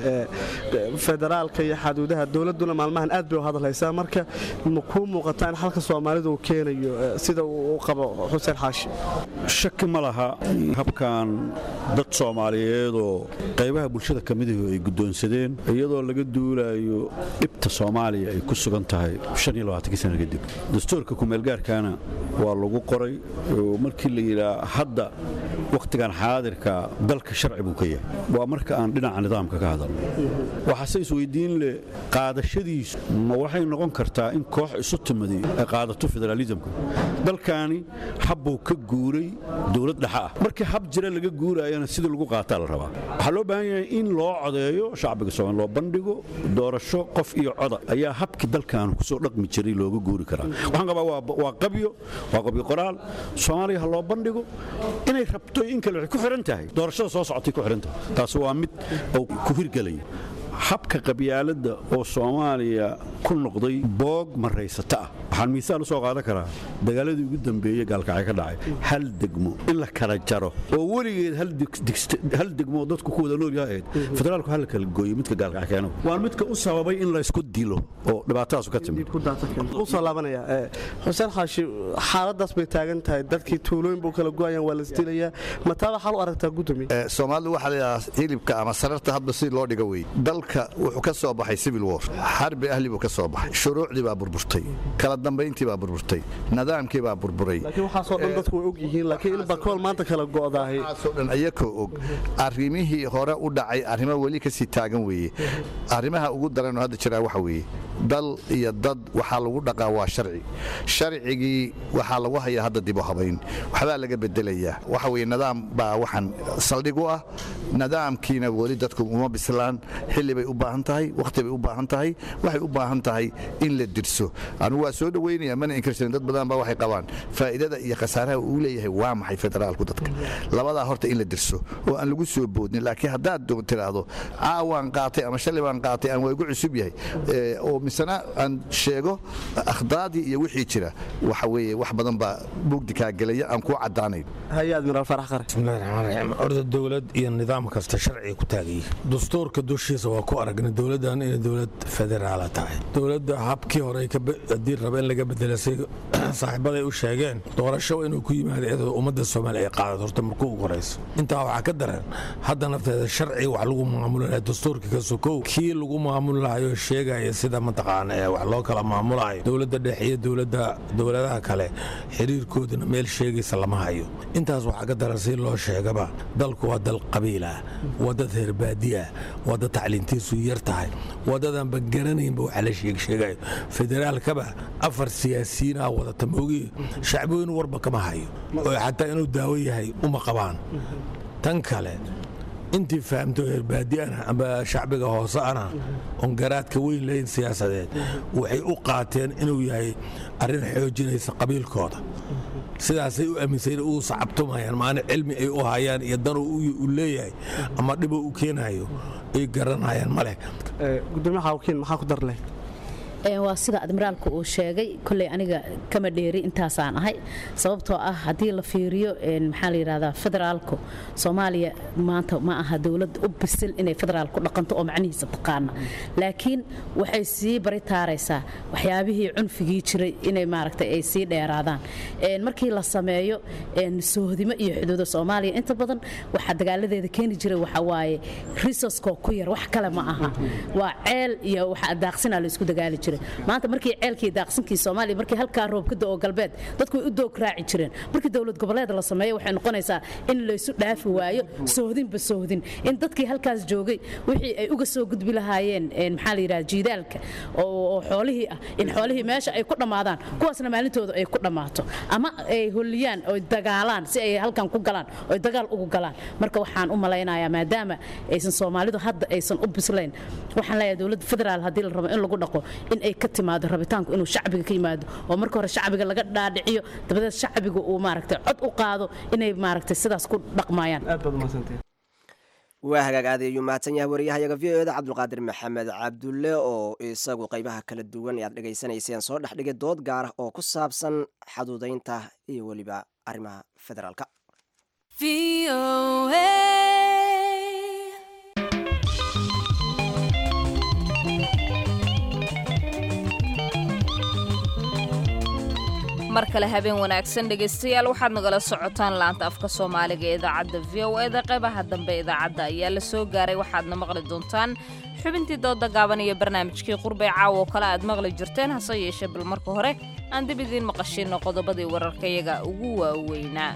federaalka iyo xaduudaha dowladduna maalmahan aad bay u hadalhaysaa marka ma kuu muuqataa in halka soomaalidu uu keenayo sida uu u qabo xuseen xaashi shaki ma laha habkan dad soomaaliyeedoo qaybaha bulshada ka midahu ay guddoonsadeen iyadoo laga duulayo dhibta soomaaliya ay ku sugan tahay sana kadib dastuurka kumeelgaarkaana waa lagu qoray markii la yidhaa hadda wakhtigan xaadirka dalka sharci buu ka yahay waa marka aan dhinaca nidaamka ka hadalno waxaase isweydiin leh qaadashadiisu ma waxay noqon kartaa in koox isu timadi ay qaadato federaalisamka dalkaani habbuu ka guuray dowlad dhexa ah markii hab jira laga guuraayana sidii lagu qaataa la rabaa waxaa loo baahan yahay in loo codeeyo shacbiga soomaali loo bandhigo doorasho qof iyo coda ayaa habkii dalkan kusoo dhaqmi jiray looga guuri karaa waxaan qabaa waa qabyo waa qabyo qoraal soomaaliya ha loo bandhigo inay rabto in kale waxay ku xihan tahay doorashada soo socotay ku xihan tahay taasi waa mid oo ku hirgelaya habka qabyaaladda oo soomaaliya ku noqday boog maraysata ah waxaan miisaal u soo qaadan karaa dagaaladii ugu dambeeyey gaalkacay ka dhacay hal degmo in la kala jaro oo weligeed hal degmo dadku ku wada noolyaha ahayd federaalku hal kala gooyo midka gaalkacay keeno waa midka u sababay in la isku dilo oo dhibaatadaasu ka timid usoo laabanaya xuseen xaashi xaaladaas bay taagan tahay dadkii tuulooyin buu kala go'ayaan waa lasdilayaa mataaba xal u aragtaa gudoomiye soomaalidu waxaa layidhahaa hilibka ama sararta hadba si loo dhiga wey dalka wuxuu ka soo baxay civil war xarbi ahli buu ka soo baxay shuruucdii baa burburtay kala dambayntii baa burburtay nidaamkii baa burburay laakiin waxaasoo dhan dadku way og yihiin laakiin in bakool maanta kala go'daahay waxaasoo dhan ayakoo og arrimihii hore u dhacay arrimo weli kasii taagan weeye arrimaha ugu daranoo hadda jiraa waxa weeye dal iyo dad waxaa lagu dhaqaa waa sharci sharcigii waxaa lagu hayaa hadda dib u habayn waxbaa laga bedelayaa waxa weye nidaam baa waxaan saldhig u ah nidaamkiina weli dadku uma bislaan xilli bay u baahan tahay wakhti bay u baahan tahay waxay u baahan tahay in la dirso anugu waa soo dhoweynaya mana inkirsanin dad badan baa waxay qabaan faa'iidada iyo khasaaraha uu leeyahay waa maxay federaalku dadka labadaa horta in la dirso oo aan lagu soo boodnin laakiin haddaad tiraahdo caawaan qaatay ama shalay baan qaatay aan waa igu cusub yahay oo misena aan sheego akhdaadii iyo wixii jira waxa weeye wax badan baa mugdi kaa gelaya aan kuu caddaanayn hay-ad miraal farax qare bismillahi raxmaan raxiim orda dowlad iyo nidaam kasta sharciga ku taagaya dastuurka dushiisa waa ku aragna dowladdan inay dowlad federaala tahay dowladda habkii hore haddii raba in laga bedelasay saaxiibaday u sheegeen doorasho inuu ku yimaado iyadoo ummadda soomaaliya ay qaadato horta markuu ugu horayso intaa waxaa ka daran hadda nafteeda sharci wax lagu maamuli lahaa dastuurka ka sokow kii lagu maamuli lahayo sheegaya sida mataqaana ee wax loo kala maamulayo dowladda dhexe iyo dowladda dowladaha kale xiriirkoodana meel sheegaysa lama hayo intaas waxaa ka daran si loo sheegaba dalku waa dal qabiilah waa dad reer baadiya waa dad tacliintiisu yar tahay waa dadaanba garanaynba waxa la sheegsheegayo federaalkaba afar siyaasiyiin ah wadata maogi shacbooyin warba kama hayo oo xataa inuu daawo yahay uma qabaan tan kale intii fahamto reerbaadiana amba shacbiga hoose ana oon garaadka weyn lahayn siyaasadeed waxay u qaateen inuu yahay arrin xoojinaysa qabiilkooda sidaasay u aaminsayn uu sacabtumayaan maana cilmi ay u hayaan iyo dan u leeyahay ama dhibuu u keenayo ay garanayaan ma leh gudoomiye xawkiin maxaa ku dar leh waa sida admiraalku uu sheegay koley aniga kama dheeri intaasaan ahay sababtoo ah haddii la fiiriyo maxaa la yidhahdaa federaalku soomaaliya maanta ma aha dowlad u bisil inay federaal ku dhaqanto oo macnihiisa taqaana laakiin waxay sii bari taaraysaa waxyaabihii cunfigii jiray inay maaragtay ay sii dheeraadaan markii la sameeyo soohdimo iyo xuduuda soomaaliya inta badan waxaa dagaaladeeda keeni jiray waxa waaye risaskoo ku yar wax kale ma aha waa ceel iyo waxa daaqsinaa la isku dagaali jiray maanta markii ceelkii daaqsinkii soomaaliya markii halkaa roob ka da'o galbeed dadku way u doog raaci jireen markii dowlad goboleed la sameeyo waxay noqonaysaa in laysu dhaafi waayo soohdinba soohdin in dadkii halkaas joogay wixii ay uga soo gudbi lahaayeen maxaa la yidhaha jiidaalka oo xoolihii ah in xoolihii meesha ay ku dhammaadaan kuwaasna maalintooda ay ku dhammaato ama ay holiyaan oy dagaalaan si ay halkan ku galaan oy dagaal ugu galaan marka waxaan u malaynayaa maadaama aysan soomaalidu hadda aysan u bislayn waxaan leeyahay dowladda federaal haddii la rabo in lagu dhaqo in ay ka timaado rabitaanku inuu shacbiga ka yimaado oo marka hore shacbiga laga dhaadhiciyo dabadeed shacbiga uu maaragtay cod u qaado inay maaragtay sidaas ku dhaqmayaan waa hagaag aad ayuu mahadsan yahay wariyahayaga v o eda cabdulqaadir maxamed cabdulle oo isagu qaybaha kala duwan ee aad dhegaysanayseen soo dhex dhigay dood gaar ah oo ku saabsan xaduudaynta iyo weliba arrimaha federaalka mar kale habeen wanaagsan dhegaystayaal waxaad nagala socotaan laanta afka soomaaliga ee idaacadda v o eda qeybaha dambe idaacadda ayaa la soo gaaray waxaadna maqli doontaan xubintii dooda gaaban iyo barnaamijkii qurbay caawa oo kale aad maqli jirteen hase yeeshee bal marka hore aan dib idiin maqashino qodobadii wararkayaga ugu waaweynaa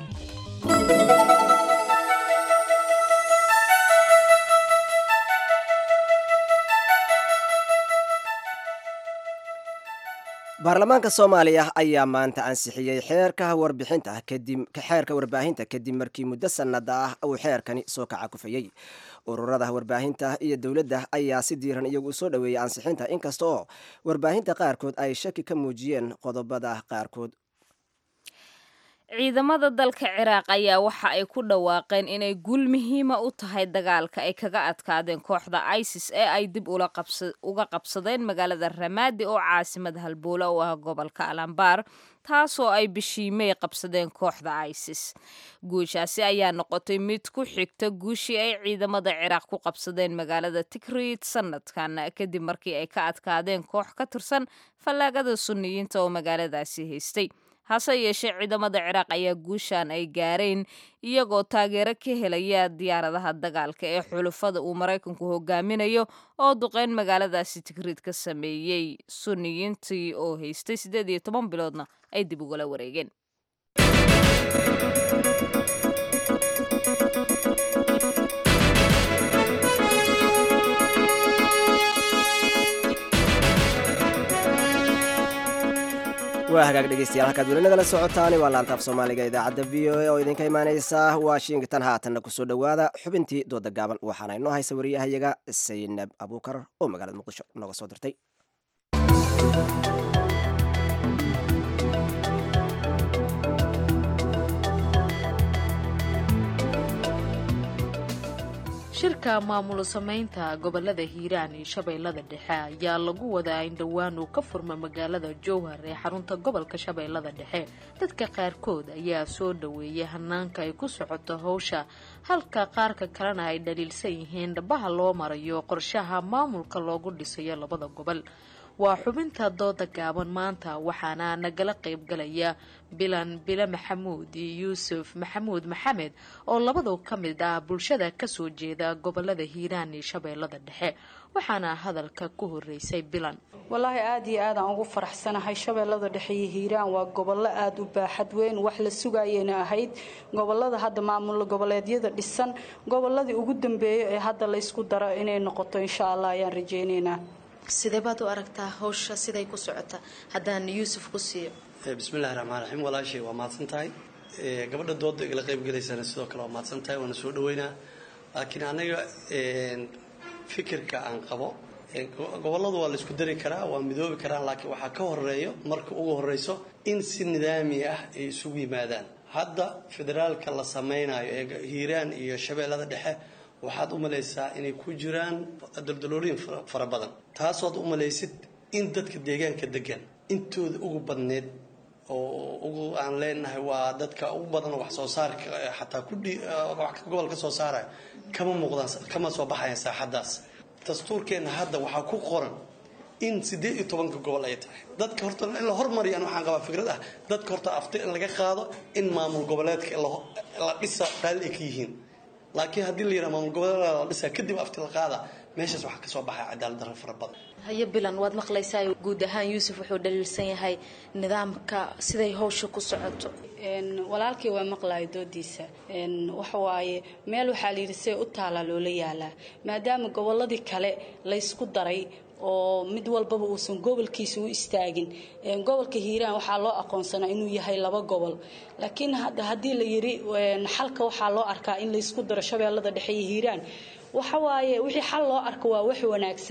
baarlamaanka soomaaliya ayaa maanta ansixiyey xeerka warbixinta kadib xeerka warbaahinta kadib markii muddo sannada ah uu xeerkani soo kaca kufayey ururada warbaahinta iyo dowladda ayaa si diiran iyagu u soo dhoweeyey ansixinta inkasta oo warbaahinta qaarkood ay shaki ka muujiyeen qodobada qaarkood ciidamada dalka ciraaq ayaa waxa ay ku dhawaaqeen inay guul muhiima u tahay dagaalka ay kaga adkaadeen kooxda isis ee ay dib uga qabsadeen magaalada ramaadi oo caasimad halbowle u ah gobolka alambar taasoo ay bishii may qabsadeen kooxda isis guushaasi ayaa noqotay mid ku xigta guushii ay ciidamada ciraaq ku qabsadeen magaalada tikrit sanadkan kadib markii ay ka adkaadeen koox ka tirsan fallaagada suniyiinta oo magaaladaasi haystay hase yeeshee ciidamada ciraaq ayaa guushan ay gaareen iyagoo taageero ka helaya diyaaradaha dagaalka ee xulufada uu maraykanku hogaaminayo oo duqeyn magaaladaasi tigriid ka sameeyey suniyiintii oo haystay siddeed iyo toban biloodna ay dib ugala wareegeen waa hagaag dhegeystayaal halkaad weli nagala socotaani waa laantaaf soomaaliga idaacadda v o a oo idinka imaaneysa washington haatanna kusoo dhowaada xubintii dooda gaaban waxaana inoo haysa wariyahayaga saynab abuukar oo magaalada muqdisho nooga soo dirtay shirka maamul samaynta gobolada hiiraan iyo shabeellada dhexe ayaa lagu wadaa in dhowaan uu ka furma magaalada jowhar ee xarunta gobolka shabeellada dhexe dadka qaarkood ayaa soo dhaweeyay hanaanka ay ku socoto howsha halka qaarka kalena ay dhaliilsan yihiin dhabaha loo marayo qorshaha maamulka loogu dhisayo labada gobol waa xubinta dooda gaaban maanta waxaana nagala qaybgalaya bilan bile maxamuud iyo yuusuf maxamuud maxamed oo labadu ka mid ah bulshada kasoo jeeda gobolada hiiraan iyo shabeellada dhexe waxaana hadalka ku horeysay bilan wallaahi aada iyo aadaan ugu faraxsanahay shabeellada dhexe iyo hiiraan waa gobollo aada u baaxad weyn wax la sugayena ahayd gobolada hadda maamul goboleedyada dhisan goboladii ugu dambeeya ee hadda laysku daro inay noqoto insha allah ayaan rajeyneynaa sidee baad u aragtaa hawsha siday ku socota haddaan yuusuf ku siiyo bismillahi raxmaan raxiim walaashay waa mahadsan tahay gabadha dooda igala qaybgalaysana sidoo kale waa mahadsan tahay waana soo dhaweynaa laakiin anaga fikirka aan qabo goboladu waa laysku dari karaa waa midoobi karaan laakiin waxaa ka horeeyo marka ugu horeyso in si nidaami ah ay isugu yimaadaan hadda federaalka la sameynayo ee hiiraan iyo shabeellada dhexe waxaad u malaysaa inay ku jiraan daldaloolooyin fara badan taasood u malaysid in dadka deegaanka degan intooda ugu badneed oo ugu aan leenahay waa dadka ugu badan wax soo saarka xataa gobol ka soo saaraya kama muuqdaan kama soo baxayan saaxadaas dastuurkeenna hadda waxaa ku qoran in siddeed iyo tobanka gobol ay tahay dadka horta in la hormariyaan waxaan qabaa fikrad ah dadka horta afti in laga qaado in maamul goboleedka la dhisa raalli ay ka yihiin laakiin haddii la yidhaha maamul goboleed la dhisaa kadib afti la qaada meeshaas waxaa kasoo baxaya cadaalad darro fara badan hayo bilan waad maqlaysaa guud ahaan yuusuf wuxuu dhaliilsan yahay nidaamka siday howsha ku socoto walaalkii waa maqlayo doodiisa waxawaaye meel waxaa layidhi see u taalaa loola yaalaa maadaama goboladii kale laysku daray oo mid walbaba uusan gobolkiisa u istaagin gobolka hiiraan waxaa loo aqoonsanaa inuu yahay laba gobol laakiin haddii la yiri xalka waxaa loo arkaa in laysku daro shabeellada dhexe iyo hiiraan waxawaaye wixii xal loo arko waa wax wanaagsan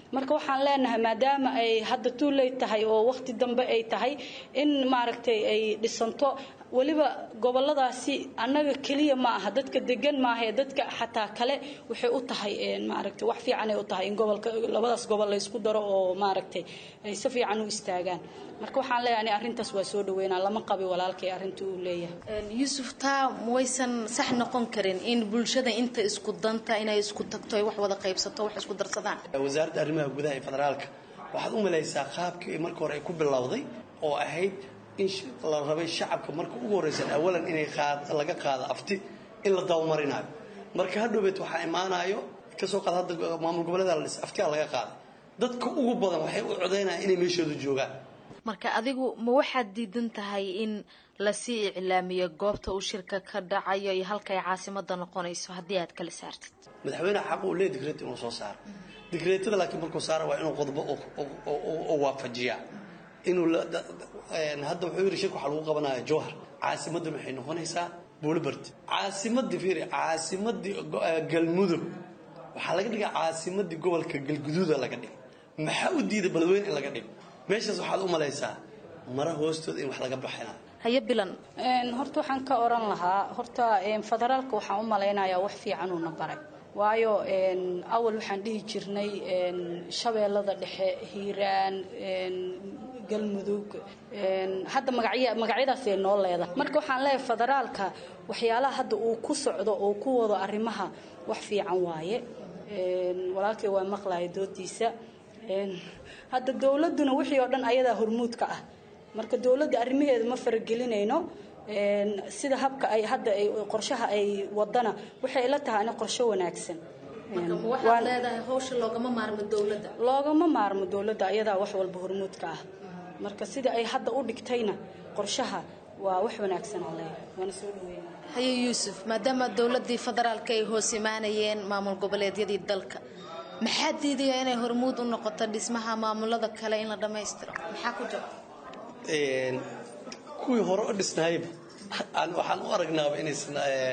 marka waxaan leenahay maadaama ay hadda tuuley tahay oo waqti dambe ay tahay in maaragtay ay dhisanto weliba goboladaasi annaga keliya ma aha dadka degan maahae dadka xataa kale waxay u tahay maaragtay wax fiican ay u tahay in gobolka labadaas gobol laysku daro oo maaragtay ay si fiican u istaagaan marka waxaan leeyahay ani arrintaas waa soo dhaweynaa lama qabi walaalkay arrinta uu leeyahay yuusuf taa waysan sax noqon karin in bulshada inta isku danta inay isku tagto ay wax wada qaybsato wax isku darsadaan wasaaradda arrimaha gudaha ee federaalka waxaad u malaysaa qaabkii marka hore ay ku bilowday oo ahayd in la rabay shacabka marka ugu horreysan awalan inay laga qaado afti in la dabamarinayo marka hadhowbeed waxaa imaanayo kasoo qaad hadda maamul goboleeda la dhis aftiga laga qaaday dadka ugu badan waxay u codaynayaan inay meeshooda joogaan marka adigu ma waxaad diidan tahay in lasii iclaamiyo goobta uu shirka ka dhacayo iyo halka ay caasimada noqonayso haddii aad kala saartid madaxweyneha xaq uu leeyahy digreet inuu soo saaro digreetada laakiin markuu saara waa inuu qodbo u waafajiyaa inuu hadda wuxuu yidhi shirka waxaa lagu qabanaya jowhar caasimadda maxay noqonaysaa buulibard caasimadii fiiri caasimadii galmudug waxaa laga dhigaa caasimadii gobolka galguduuda laga dhigay maxaa u diiday beledweyne in laga dhigo meeshaas waxaad u malaysaa mara hoostooda in wax laga baxinayo haye bilan horta waxaan ka oran lahaa horta federaalka waxaan u malaynayaa wax fiican uuna baray waayo awal waxaan dhihi jirnay shabeellada dhexe hiiraan galmudug hadda magacya magacyadaasay noo leedahay marka waxaan leeyahay federaalka waxyaalaha hadda uu ku socdo oo ku wado arrimaha wax fiican waaye walaalkay waa maqlaya doodiisa hadda dowladuna wixii oo dhan ayadaa hormuudka ah marka dowladda arrimaheeda ma faragelinayno sida habka ay hadda ay qorshaha ay wadana waxay ila tahay ani qorsho wanaagsan waxaad leedahay hawsha loogama maarmo dowladda loogama maarmo dowladda ayadaa wax walba hormuudka ah marka sida ay hadda u dhigtayna qorshaha waa wax wanaagsan aan leeyahay waana soo dhaweynaa haye yuusuf maadaama dowladii federaalka ay hoos imaanayeen maamul goboleedyadii dalka maxaa diidaya inay hormuud u noqoto dhismaha maamulada kale in la dhammaystiro maxaa ku jira kuwii hore u dhisnayba waxaan u aragnaaba inaysan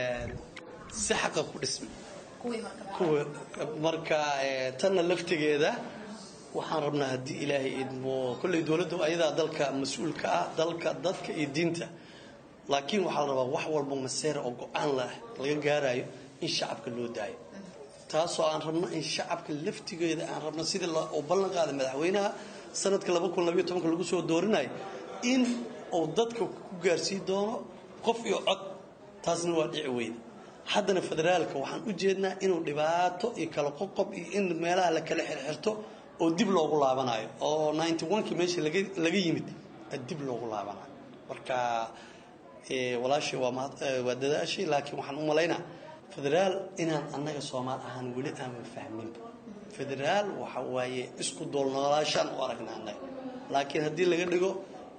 si xaqa ku dhismin kuwa marka tanna laftigeeda waxaan rabnaa haddii ilaahay idmo kolley dowladdu ayadaa dalka mas-uulka ah dalka dadka iyo diinta laakiin waxaa la rabaa wax walba maseera oo go-aan lah laga gaarayo in shacabka loo daayo taasoo aan rabno in shacabka laftigeeda aan rabno sidii uu ballan qaaday madaxweynaha sanadka lagu soo doorinayo in uu dadka ku gaarsii doono qof iyo cod taasna waa dhici weyda haddana federaalka waxaan u jeednaa inuu dhibaato iyo kala qoqob iyo in meelaha la kala xirxirto oo dib loogu laabanayo oo ki meesha laga yimid dib loogu laabanayo marka walaashay waa dadaashay laakiin waxaan u malaynaa federaal inaan annaga soomaal ahaan weli aanan fahminba federaal waxa waaye isku doolnoolaashaan u aragna annaga laakiin haddii laga dhigo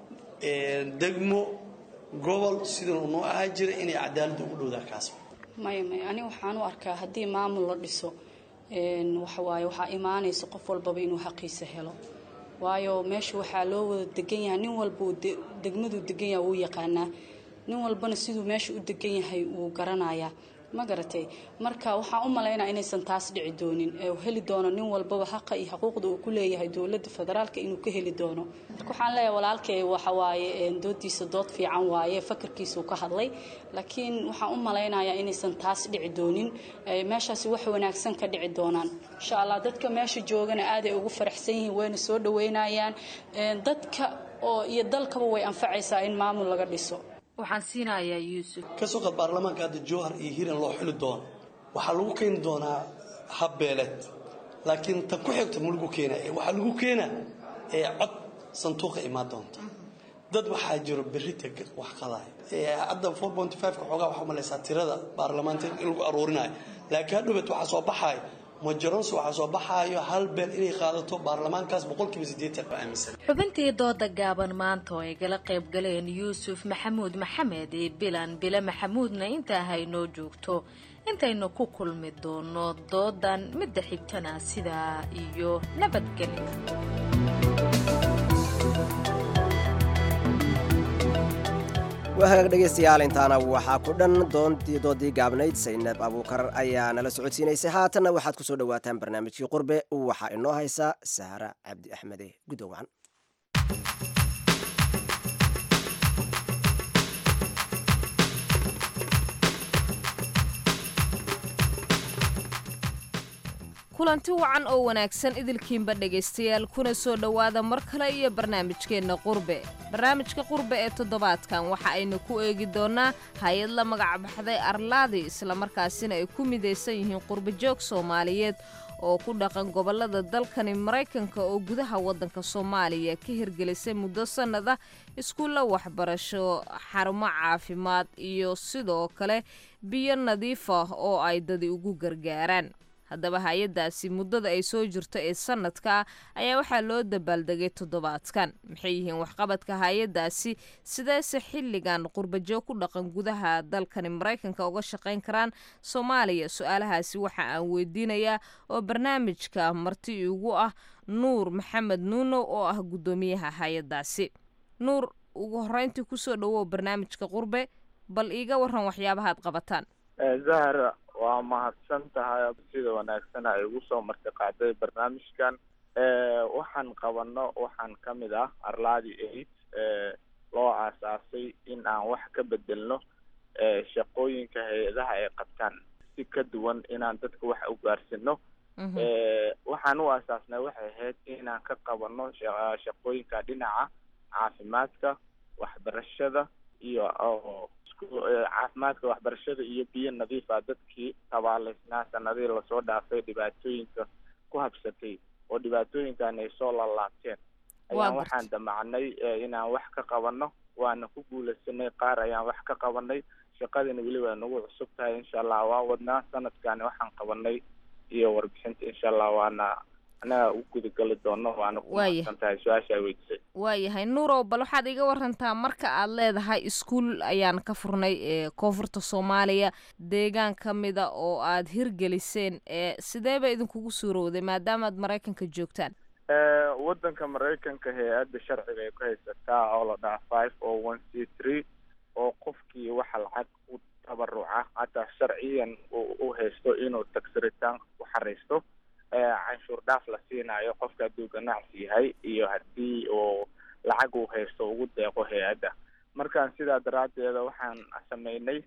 degmo gobol sidanu noo ahaa jira inay cadaaladda ugu dhowdaa kaas maya maya ani waxaan u arkaa haddii maamul la dhiso waxawaaye waxaa imaanaysa qof walbaba inuu xaqiisa helo waayo meesha waxaa loo wada degan yahay nin walba degmaduu degan yahay wuu yaqaanaa nin walbana siduu meesha u degan yahay wuu garanayaa ma garatay marka waxaan u malaynaa inaysan taas dhici doonin ee heli doono nin walbaba xaqa iyo xuquuqda uu ku leeyahay dowladda federaalka inuu ka heli doono marka waxaan leeyahay walaalkay waxawaaye doodiisa dood fiican waaye fakarkiisuu ka hadlay laakiin waxaan u malaynayaa inaysan taas dhici doonin meeshaasi wax wanaagsan ka dhici doonaan insha allah dadka meesha joogana aaday ugu faraxsan yihiin wayna soo dhaweynayaan dadka oo iyo dalkaba way anfacaysaa in maamul laga dhiso waxaan siinayaa yuusuf kasoo qad baarlamaanka hadda jowhar iyo hiran loo xili doono waxaa lagu keeni doonaa habbeeleed laakiin tan ku xigta ma lagu keenaa waxaa lagu keenaa ee cod sanduuqa imaan doonta dad waxaa jiro berita wax qadaaya hadda four point five-ka xoogaa waxaa malaysaa tirada baarlamaanka in lagu aruurinayo laakiin hadhowbeed waxaa soo baxayo majoronse waxaa soo baxaayo hal beel inay qaadato baarlamaankaas boqolkiiba siddeetan baa aaminsan xubintii dooda gaaban maanta oo ay gala qayb galeen yuusuf maxamuud maxamed iyo bilan bile maxamuudna intaa haynoo joogto intaynu ku kulmi doono doodan midda xigtana sidaa iyo nabadgelyo waa hagaag dhegaystayaal intaana waxaa ku dhan doontii doodii gaabnayd saynab abuukar ayaa nala socodsiinaysay haatanna waxaad ku soo dhowaataan barnaamijkii qurbe waxaa inoo haysa sahra cabdi axmede guddowacan kulanti wacan oo wanaagsan idilkiinba dhegaystayaal kuna soo dhowaada mar kale iyo barnaamijkeenna qurbe barnaamijka qurbe ee toddobaadkan waxa aynu ku eegi doonnaa hay-ad la magac baxday arlaadi islamarkaasina ay ku midaysan yihiin qurbajoog soomaaliyeed oo ku dhaqan gobollada dalkani maraykanka oo gudaha waddanka soomaaliya ka hirgelisay muddo sannada iskuulla waxbarasho xarumo caafimaad iyo sidoo kale biyo nadiif ah oo ay dadi ugu gargaaraan haddaba hay-addaasi muddada ay soo jirto ee sanadka ayaa waxaa loo dabaaldegay toddobaadkan maxay yihiin waxqabadka hay-addaasi sideese xilligan qurbajoog ku dhaqan gudaha dalkani maraykanka uga shaqayn karaan soomaaliya su-aalahaasi waxa aan weydiinayaa oo barnaamijka marti ugu ah nuur maxamed nuunow oo ah guddoomiyaha hay-addaasi nuur ugu horreyntii kusoo dhawow barnaamijka qurbe bal iiga waran waxyaabahaad qabataan zahra waa mahadsan tahay sida wanaagsan ay ugu soo marti qaaday barnaamijkan waxaan qabano waxaan ka mid ah arlaadi aid loo aasaasay in aan wax ka bedelno shaqooyinka hay-adaha ay qabtaan si ka duwan inaan dadka wax u gaarsino waxaan u aasaasnay waxay ahayd inaan ka qabano shaqooyinka dhinaca caafimaadka waxbarashada iyo caafimaadka waxbarashada iyo biyo nadiif ah dadkii tabaaleysnaa sanadihii lasoo dhaafay dhibaatooyinka ku habsatay oo dhibaatooyinkan ay soo laalaabteen ayaan waxaan damacnay inaan wax ka qabano waana ku guulaysanay qaar ayaan wax ka qabanay shaqadina weliba nagu cusub tahay insha allah waa wadnaa sanadkani waxaan qabanay iyo warbixinta insha allah waana anaga u gudagali doono waana ku mahadsan tahay su-aasha ay weydiisay waayahay nuurow bal waxaad iga warantaa marka aad leedahay iskuul ayaan ka furnay ee koonfurta soomaaliya deegaan ka mida oo aad hirgeliseen ee sidee ba idinkugu suurowday maadaamaad maraykanka joogtaan waddanka maraykanka hay-adda sharciga ay ku haysataa oo la dhaha five o one c three oo qofkii waxa lacag u tabaruca hataa sharciyan u haysto inuu tagsiritaan ku xaraysto canshuur dhaaf la siinayo qofka hadduu ganacsi yahay iyo haddii uu lacag uu haysto ugu deeqo hay-adda markaan sidaa daraaddeeda waxaan sameynay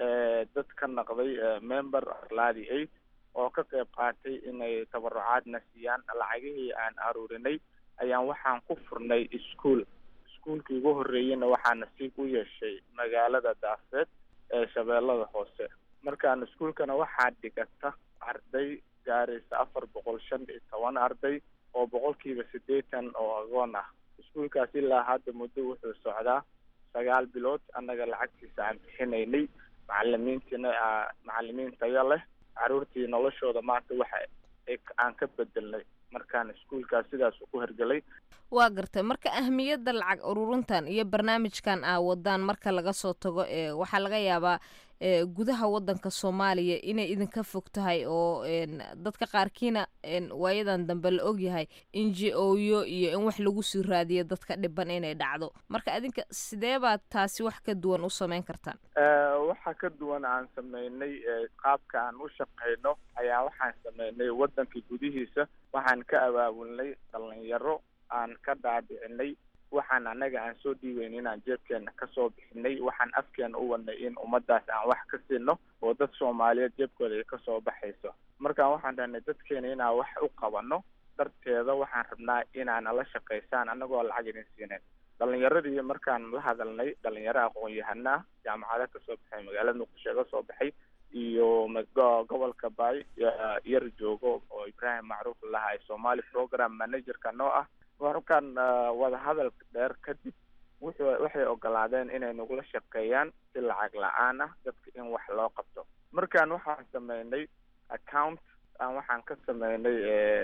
dad ka naqday member arlaadi aid oo ka qayb qaatay inay tabarucaadna siiyaan lacagihii aan aruurinay ayaan waxaan ku furnay ischool iskuolkii ugu horreeyeyna waxaa nasiib u yeeshay magaalada daafeed ee shabeellada hoose markaan iskuolkana waxaa dhigata arday gaaraysa afar boqol shan iyo toban arday oo boqolkiiba siddeetan oo agoon ah iskuolkaas ilaa hadda muddo wuxuu socdaa sagaal bilood annaga lacagtiisa aan bixinaynay macalimiintiina macalimiin tayo leh caruurtii noloshooda maanta waxa aan ka bedelnay markaan iskuolkaas sidaas ku hergelay waa gartay marka ahmiyadda lacag ururintan iyo barnaamijkan aa wadaan marka laga soo tago ee waxaa laga yaabaa gudaha wadanka soomaaliya inay idinka fog tahay oo dadka qaarkiina waayadan dambe la ogyahay in j o yo iyo in wax lagu sii raadiyo dadka dhiban inay dhacdo marka adinka sidee baad taasi wax ka duwan u sameyn kartaan waxa ka duwan aan sameynay qaabka aan u shaqeyno ayaa waxaan sameynay wadanka gudihiisa waxaan ka abaabulnay dhalinyaro aan ka dhaadhicinay waxaan anaga aan soo dhiiweyn inaan jeebkeena kasoo bixinay waxaan afkeena u wadnay in ummadaas aan wax ka siino oo dad soomaaliyeed jeebkooda ay kasoo baxayso markaan waxaan dhahnay dadkeena inaan wax u qabano darteeda waxaan rabnaa inaana la shaqaysaan anagoo lacag idin siinayn dhalinyaradii markaan la hadalnay dhalinyaro aqoon-yahana ah jaamacada kasoo baxay magaalada muqdisho ka soo baxay iyo gobolka baay yar joogo oo ibraahim macruuf lahay somali program managerka noo ah markaan wadahadal dheer kadib wuxuu waxay ogolaadeen inay nagula shaqeeyaan si lacag la-aan ah dadka in wax loo qabto markaan waxaan sameynay account waxaan ka sameynay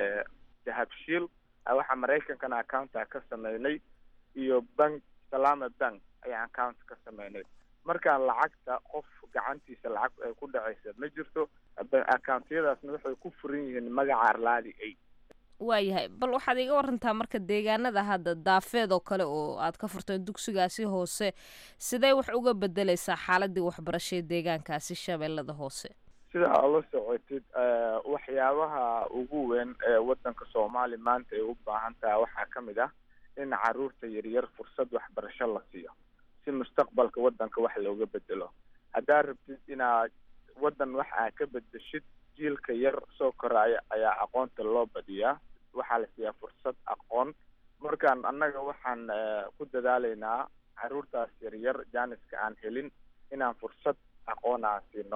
dahabshiil waxa maraykankana accounta ka sameynay iyo bank salama bank ayaan account ka sameynay markaan lacagta qof gacantiisa lacag ay ku dhacaysa ma jirto accountiyadaasna waxay ku furan yihiin magaca arlaadi aid waayahay bal waxaad iga warantaa marka deegaanada hadda daafeed oo kale oo aad ka furteen dugsigaasi hoose sidee wax uga bedeleysaa xaaladii waxbarasho ee deegaankaasi shabeellada hoose sida aad la socotid waxyaabaha ugu weyn ee wadanka soomaaliya maanta ay u baahan tahay waxaa ka mid ah in caruurta yaryar fursad waxbarasho la siiyo si mustaqbalka wadanka wax looga bedelo haddaad rabtid inaad wadan wax aa ka bedeshid jiilka yar soo koraya ayaa aqoonta loo badiyaa waxaa la siiyaa fursad aqoon markaan annaga waxaan ku dadaalaynaa caruurtaas yaryar jaaniska aan helin inaan fursad aqoon aan siino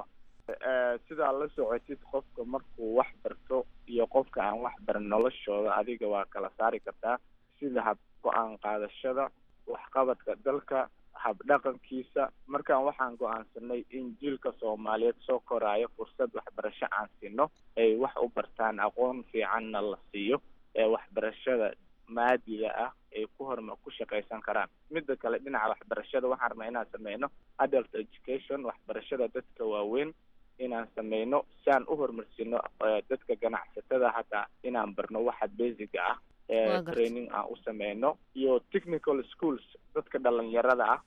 sidaa la socotid qofka markuu wax barto iyo qofka aan wax barin noloshooda adiga waa kala saari kartaa sida hab go-aan qaadashada waxqabadka dalka habdhaqankiisa markaan waxaan go-aansanay in jiilka soomaaliyeed soo koraayo fursad waxbarasho aan siino ay wax u bartaan aqoon fiicanna la siiyo ee waxbarashada maadiga ah ay ku horma ku shaqaysan karaan midda kale dhinaca waxbarashada waxaan rabnaa inaan sameyno adult education waxbarashada dadka waaweyn inaan sameyno si aan u horumarsino dadka ganacsatada hataa inaan barno waxa basiga ah training aan u sameyno iyo technical schools dadka dhalinyarada ah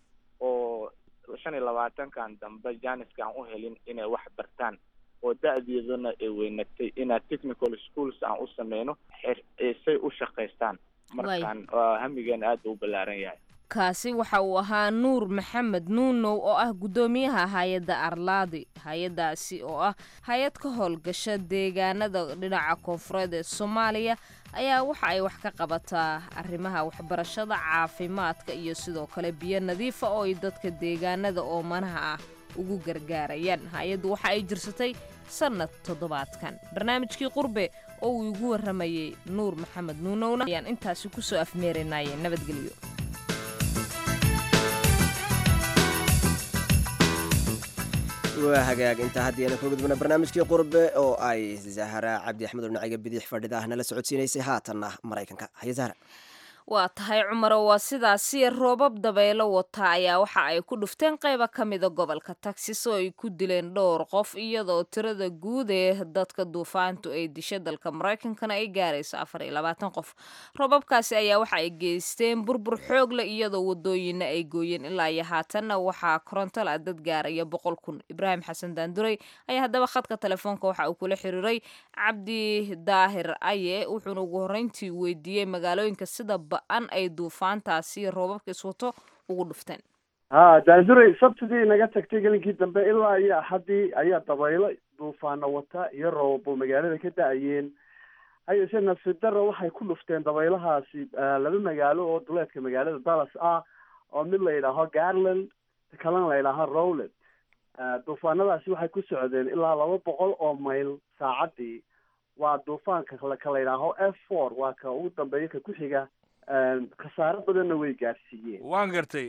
oo shan iyo labaatankan dambe janiska aan u helin inay wax bartaan oo da-deeduna ay weynatay inaad technical schools aan u sameyno say u shaqaystaan markaan hamigeena aad u ballaaran yahay kaasi waxa uu ahaa nuur maxamed nuunow oo ah guddoomiyaha hay-adda arlaadi hay-addaasi oo ah hay-ad ka howlgasha deegaanada dhinaca koonfureed ee soomaaliya ayaa waxa ay wax ka qabataa arrimaha waxbarashada caafimaadka iyo sidoo kale biyo nadiifa oo ay dadka deegaanada oomanaha ah ugu gargaarayaan hay-addu waxa ay jirsatay sannad toddobaadkan barnaamijkii qurbe oo uu igu warramayey nuur maxamed nuunowna ayaan intaasi kusoo afmeerinaye nabadgelyo waa hagaag intaa haddii aana ka gudbana barnaamijkii qurbe oo ay zahra cabdi axmed oo dhinaciga bidix fadhida ah nala socodsiinaysay haatanna maraykanka haye zahra waa tahay cumaro waa sidaasi roobab dabaylo wata ayaa waxa ay ku dhufteen qayba ka mida gobolka taxis oo ay ku dileen dhowr qof iyadoo tirada guud ee dadka duufaantu ay disha dalka maraykankana ay gaarayso afar iyo labaatan qof roobabkaasi ayaa waxa ay geysteen burbur xoog leh iyadoo wadooyina ay gooyeen ilaa iyo haatanna waxaa korontola dad gaaraya boqol kun ibraahim xasan daanduray ayaa haddaba khadka telefoonka waxa uu kula xiriiray cabdi daahir aye wuxuuna ugu horreyntii weydiiyey magaalooyinka sida an ay duufaantaasi roobabka iswato ugu dhufteen ha daanduray sabtidii naga tagtay gelinkii dambe ilaa iyo axaddii ayaa dabaylo duufaano wata iyo roobabo magaalada ka da-ayeen hayeshe nafsidaro waxay ku dhufteen dabaylahaasi laba magaalo oo duleedka magaalada dallas ah oo mid la yidhaaho garland kalena la yidhaaho rowland duufaanadaasi waxay ku socdeen ilaa laba boqol oo mayl saacadii waa duufaanka ka la yidhaaho f four waa ka ugu dambeeya ka ku xiga khasaaro badanna way gaarsiiyeen waan gartay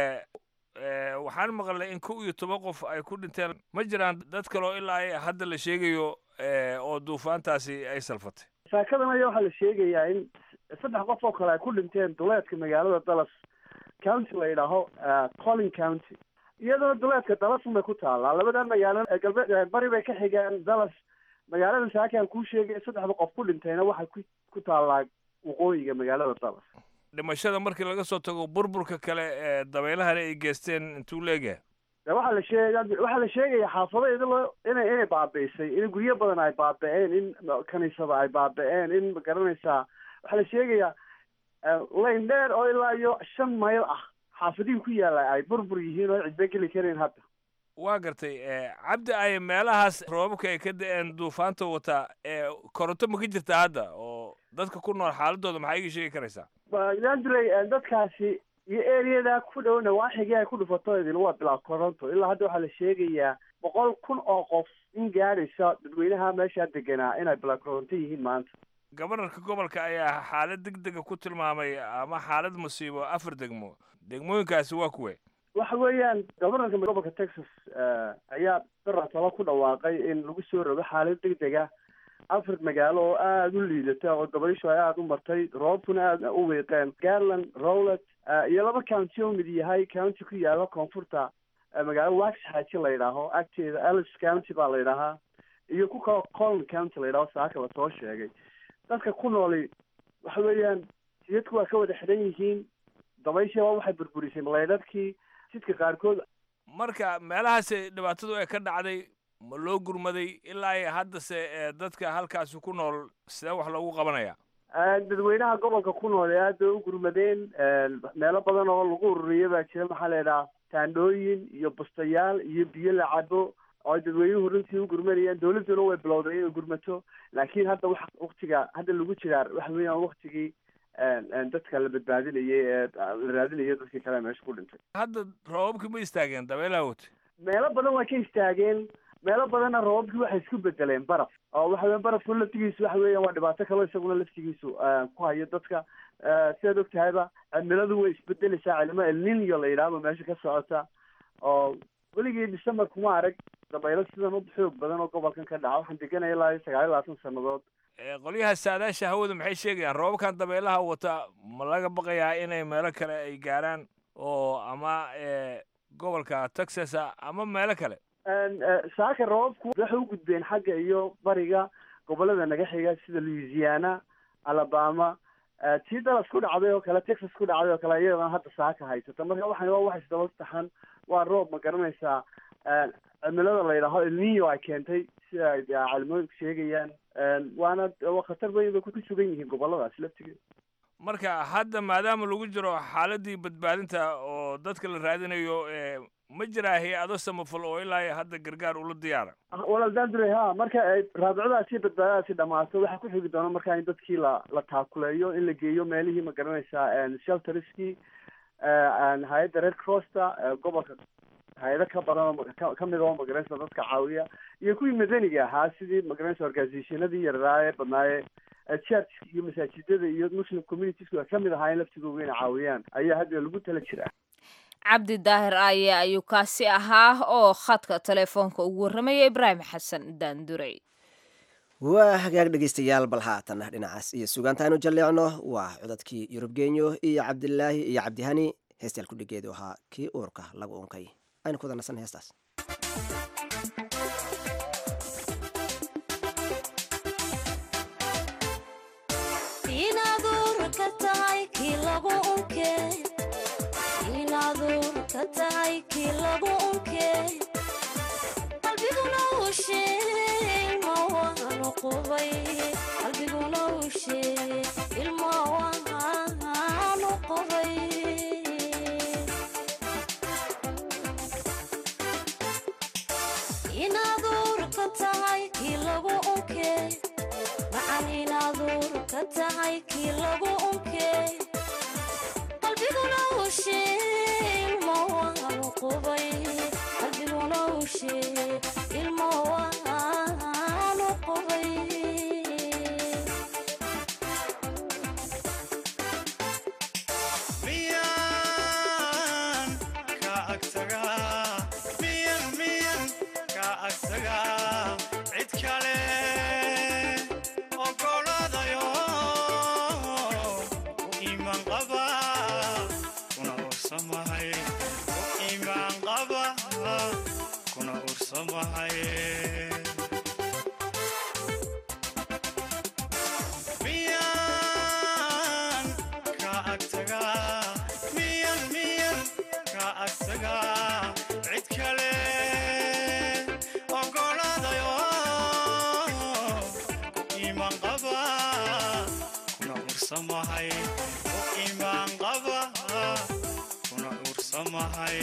waxaan maqlay in kow iyo toban qof ay ku dhinteen ma jiraan dad kaleo ilaa hadda la sheegayo oo duufaantaasi ay salfatay saakadan ayaa waxaa la sheegayaa in saddex qof oo kale ay ku dhinteen duleedka magaalada dallas county la yidhaaho collin county iyadoo duleedka dallasun bay ku taallaa labada magaalo galbeed bari bay ka xigaan dallas magaalada saakaan kuu sheegay saddexda qof ku dhintayna waxay ku ku taallaa waqooyiga magaalada dallas dhimashada markii laga soo tago burburka kale ee dabeylahana ay geysteen intuu leegahay de waxaa la sheega waxaa la sheegaya xaafado idilo inay inay baabi'isay in guryo badan ay baaba-een in kaniisada ay baaba-een in magaranaysaa waxaa la sheegayaa layn dheer oo ilaa iyo shan mayl ah xaafadihi ku yaalla ay burbur yihiin oo cidba geli karayn hadda waa gartay cabdi ay meelahaas roobabka ay ka da-een duufaanta wataa koronto ma ka jirtaa hadda oo dadka ku nool xaaladooda maxaa iga sheegi karaysaa dandurey dadkaasi iyo ereyada ku dhow nawaaxigii ay ku dhufato idin waa bilaa koronto ilaa hadda waxaa la sheegayaa boqol kun oo qof in gaadhaysa dadweynaha meeshaa deganaa inay bilaa koronto yihiin maanta gobanarka gobolka ayaa xaalad deg dega ku tilmaamay ama xaalad musiibo afar degmo degmooyinkaasi waa kuwe waxa weeyaan gobanarka gobolka texas ayaa daratalo ku dhawaaqay in lagu soo rogo xaalad deg dega afar magaalo oo aada u liidata oo dabayshu ay aada u martay roobkuna aada u weeqeen garland rowlet iyo laba county oo mid yahay county ku yaala koonfurta magaalo wax xaaji la yidhaaho agteeda alice county baa la yidhaahaa iyo ku kaloo colon county la yidhaho saaka lasoo sheegay dadka ku nooli waxa weeyaan jidadku waa ka wada xidhan yihiin dabayshiiba waxay burburisay leydhadkii jidka qaarkood marka meelahaas dhibaatadu ay ka dhacday ma loo gurmaday ilaa ay haddase ee, dadka halkaasi ku nool sidee wax loogu qabanaya dadweynaha gobolka ku nool ee aad bay u gurmadeen meelo badan oo lagu ururiya baa jira maxaa la yidhaha taandhooyin iyo bustayaal iyo biyo la cabo oo ay dadweynuhu runtii u gurmanayaan dawladduna way bilowday inay gurmato laakiin hadda waxa waktiga hadda lagu jiraa waxa weeyaan waktigii dadka la badbaadinayay ee la raadinayay dadkii kale meesha ku dhintay hadda roobabkii ma istaageen dabeelaha wate meelo badan waa ka istaageen meelo badanna roobabkii waxay isku bedeleen baraf oo waxa weya barafku laftigiisu waxa weeyaan waa dhibaato kaloo isaguna laftigiisu ku hayo dadka sidaad og tahayba cimiladu way isbedeleysaa cilimo elninyo la yidhaahdo meesha ka socota oo weligii december kuma arag dabaylo sidan u xoog badan oo gobolkan ka dhaca waxaan deganaya ilaa iyo sagaal iyo labaatan sannadood Ee, qolyaha saadaasha hawada maxay sheegayaan roobabkan dabeelaha wata ma laga baqayaa inay meelo kale ay gaaraan oo ama ee, gobolka texas ah ama meelo kale saaka roobabku waxay u gudbeen xagga iyo bariga gobolada naga xiga sida louisiana alabama tii dallas ku dhacday oo kale texas ku dhacday oo kale iyadana hadda saaka haysata marka waxaan waa wax isdaba taxan waa roob ma garanaysaa cimilada la yidhaaho elnino ay keentay sida ay caalimooyinku sheegayaan waana waa khatar weyn bay ku sugan yihiin goboladaas laftigeeda marka hadda maadaama lagu jiro xaaladii badbaadinta oo dadka la raadinayo ee, ma jiraa hay-ado samafal oo ilaa iyo hadda gargaar ula diyaara walaal dandure ha marka ay raabicadaasi badbaadadaasi dhamaato waxaa ku xigi doona marka in dadkii la la taakuleeyo in la geeyo meelihii ma garanaysaa shelterskii hay-adda red crossta gobolka hay-ado ka badan oo ka- kamid oo magaranaysa dadka caawiya iyo kuwii madaniga ahaa sidii magaranaysa organizationadii yarraa ee badnaaye church iyo masaajidada iyo muslim communitiesku ay kamid ahaayeen laftigooda inay caawiyaan ayaa hadda lagu tala jiraa cabdi daahir aaye ayuu kaasi ahaa oo khadka telefoonka ugu warramaya ibraahim xasan daandurey waa hagaag dhegaystayaal bal haatan dhinacaas iyo sugaantaanu jalleecno waa codadkii yurub genyo iyo cabdilaahi iyo cabdihani heestayaal kudhigeedu ahaa kii uurka lagu unkay aynu ku wada nasan heestaas inaad uurka tahay kii lagu unke inaad uurka tahay kii lagu unke qalbiguna uu sheegay ilma waanu qubay qalbiguna uu sheegay ilma waanu qubay inaad uurka tahay kii lagu unke macan inaad uurka tahay kii lagu unke qalbiguna uu sheegay ilma waanu qubay qalbiguna uu sheegay ilma waanu qubay miyan ka agtagaa miyan miyan ka agtagaa cid kale ogoladayo u iimaan qaba kuna ursamahay u iimaan qaba kuna ursamahay miyan ka agtagaa miyan miyan ka agtagaa cid kale ogoladayo u iimaan qaba kuna ursamahay u iimaan qaba kuna ursamahay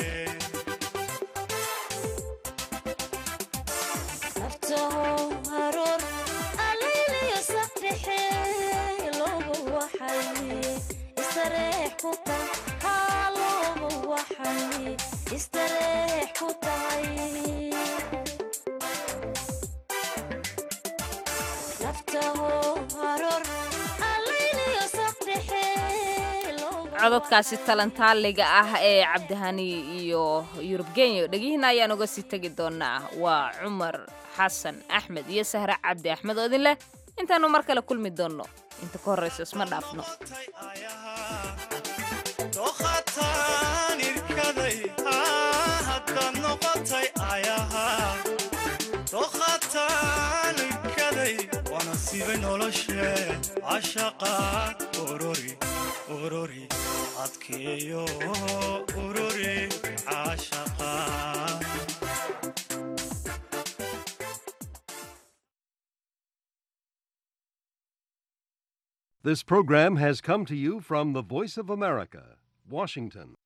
naftahow haroor alayliyo saqdhexe loogu waxay istareex ku tahay haa loogu waxay istareex ku tahay naftahow haroor alayliyo saqdhexe cododkaasi talantaaliga ah ee cabdihani iyo yurub genyo dhegihiina ayaan uga sii tegi doonaa waa cumar xasan axmed iyo sahre cabdi axmed oo idin leh intaanu mar kale kulmi doonno inta ka horraysa isma dhaafno dooqataan irkaday haddaad noqotay ayaha dooqataan irkaday waana sida udubay noloshee cashaqa ururi ururi adkeeyo ururi cashaqa This program has come to you from the Voice of America, Washington.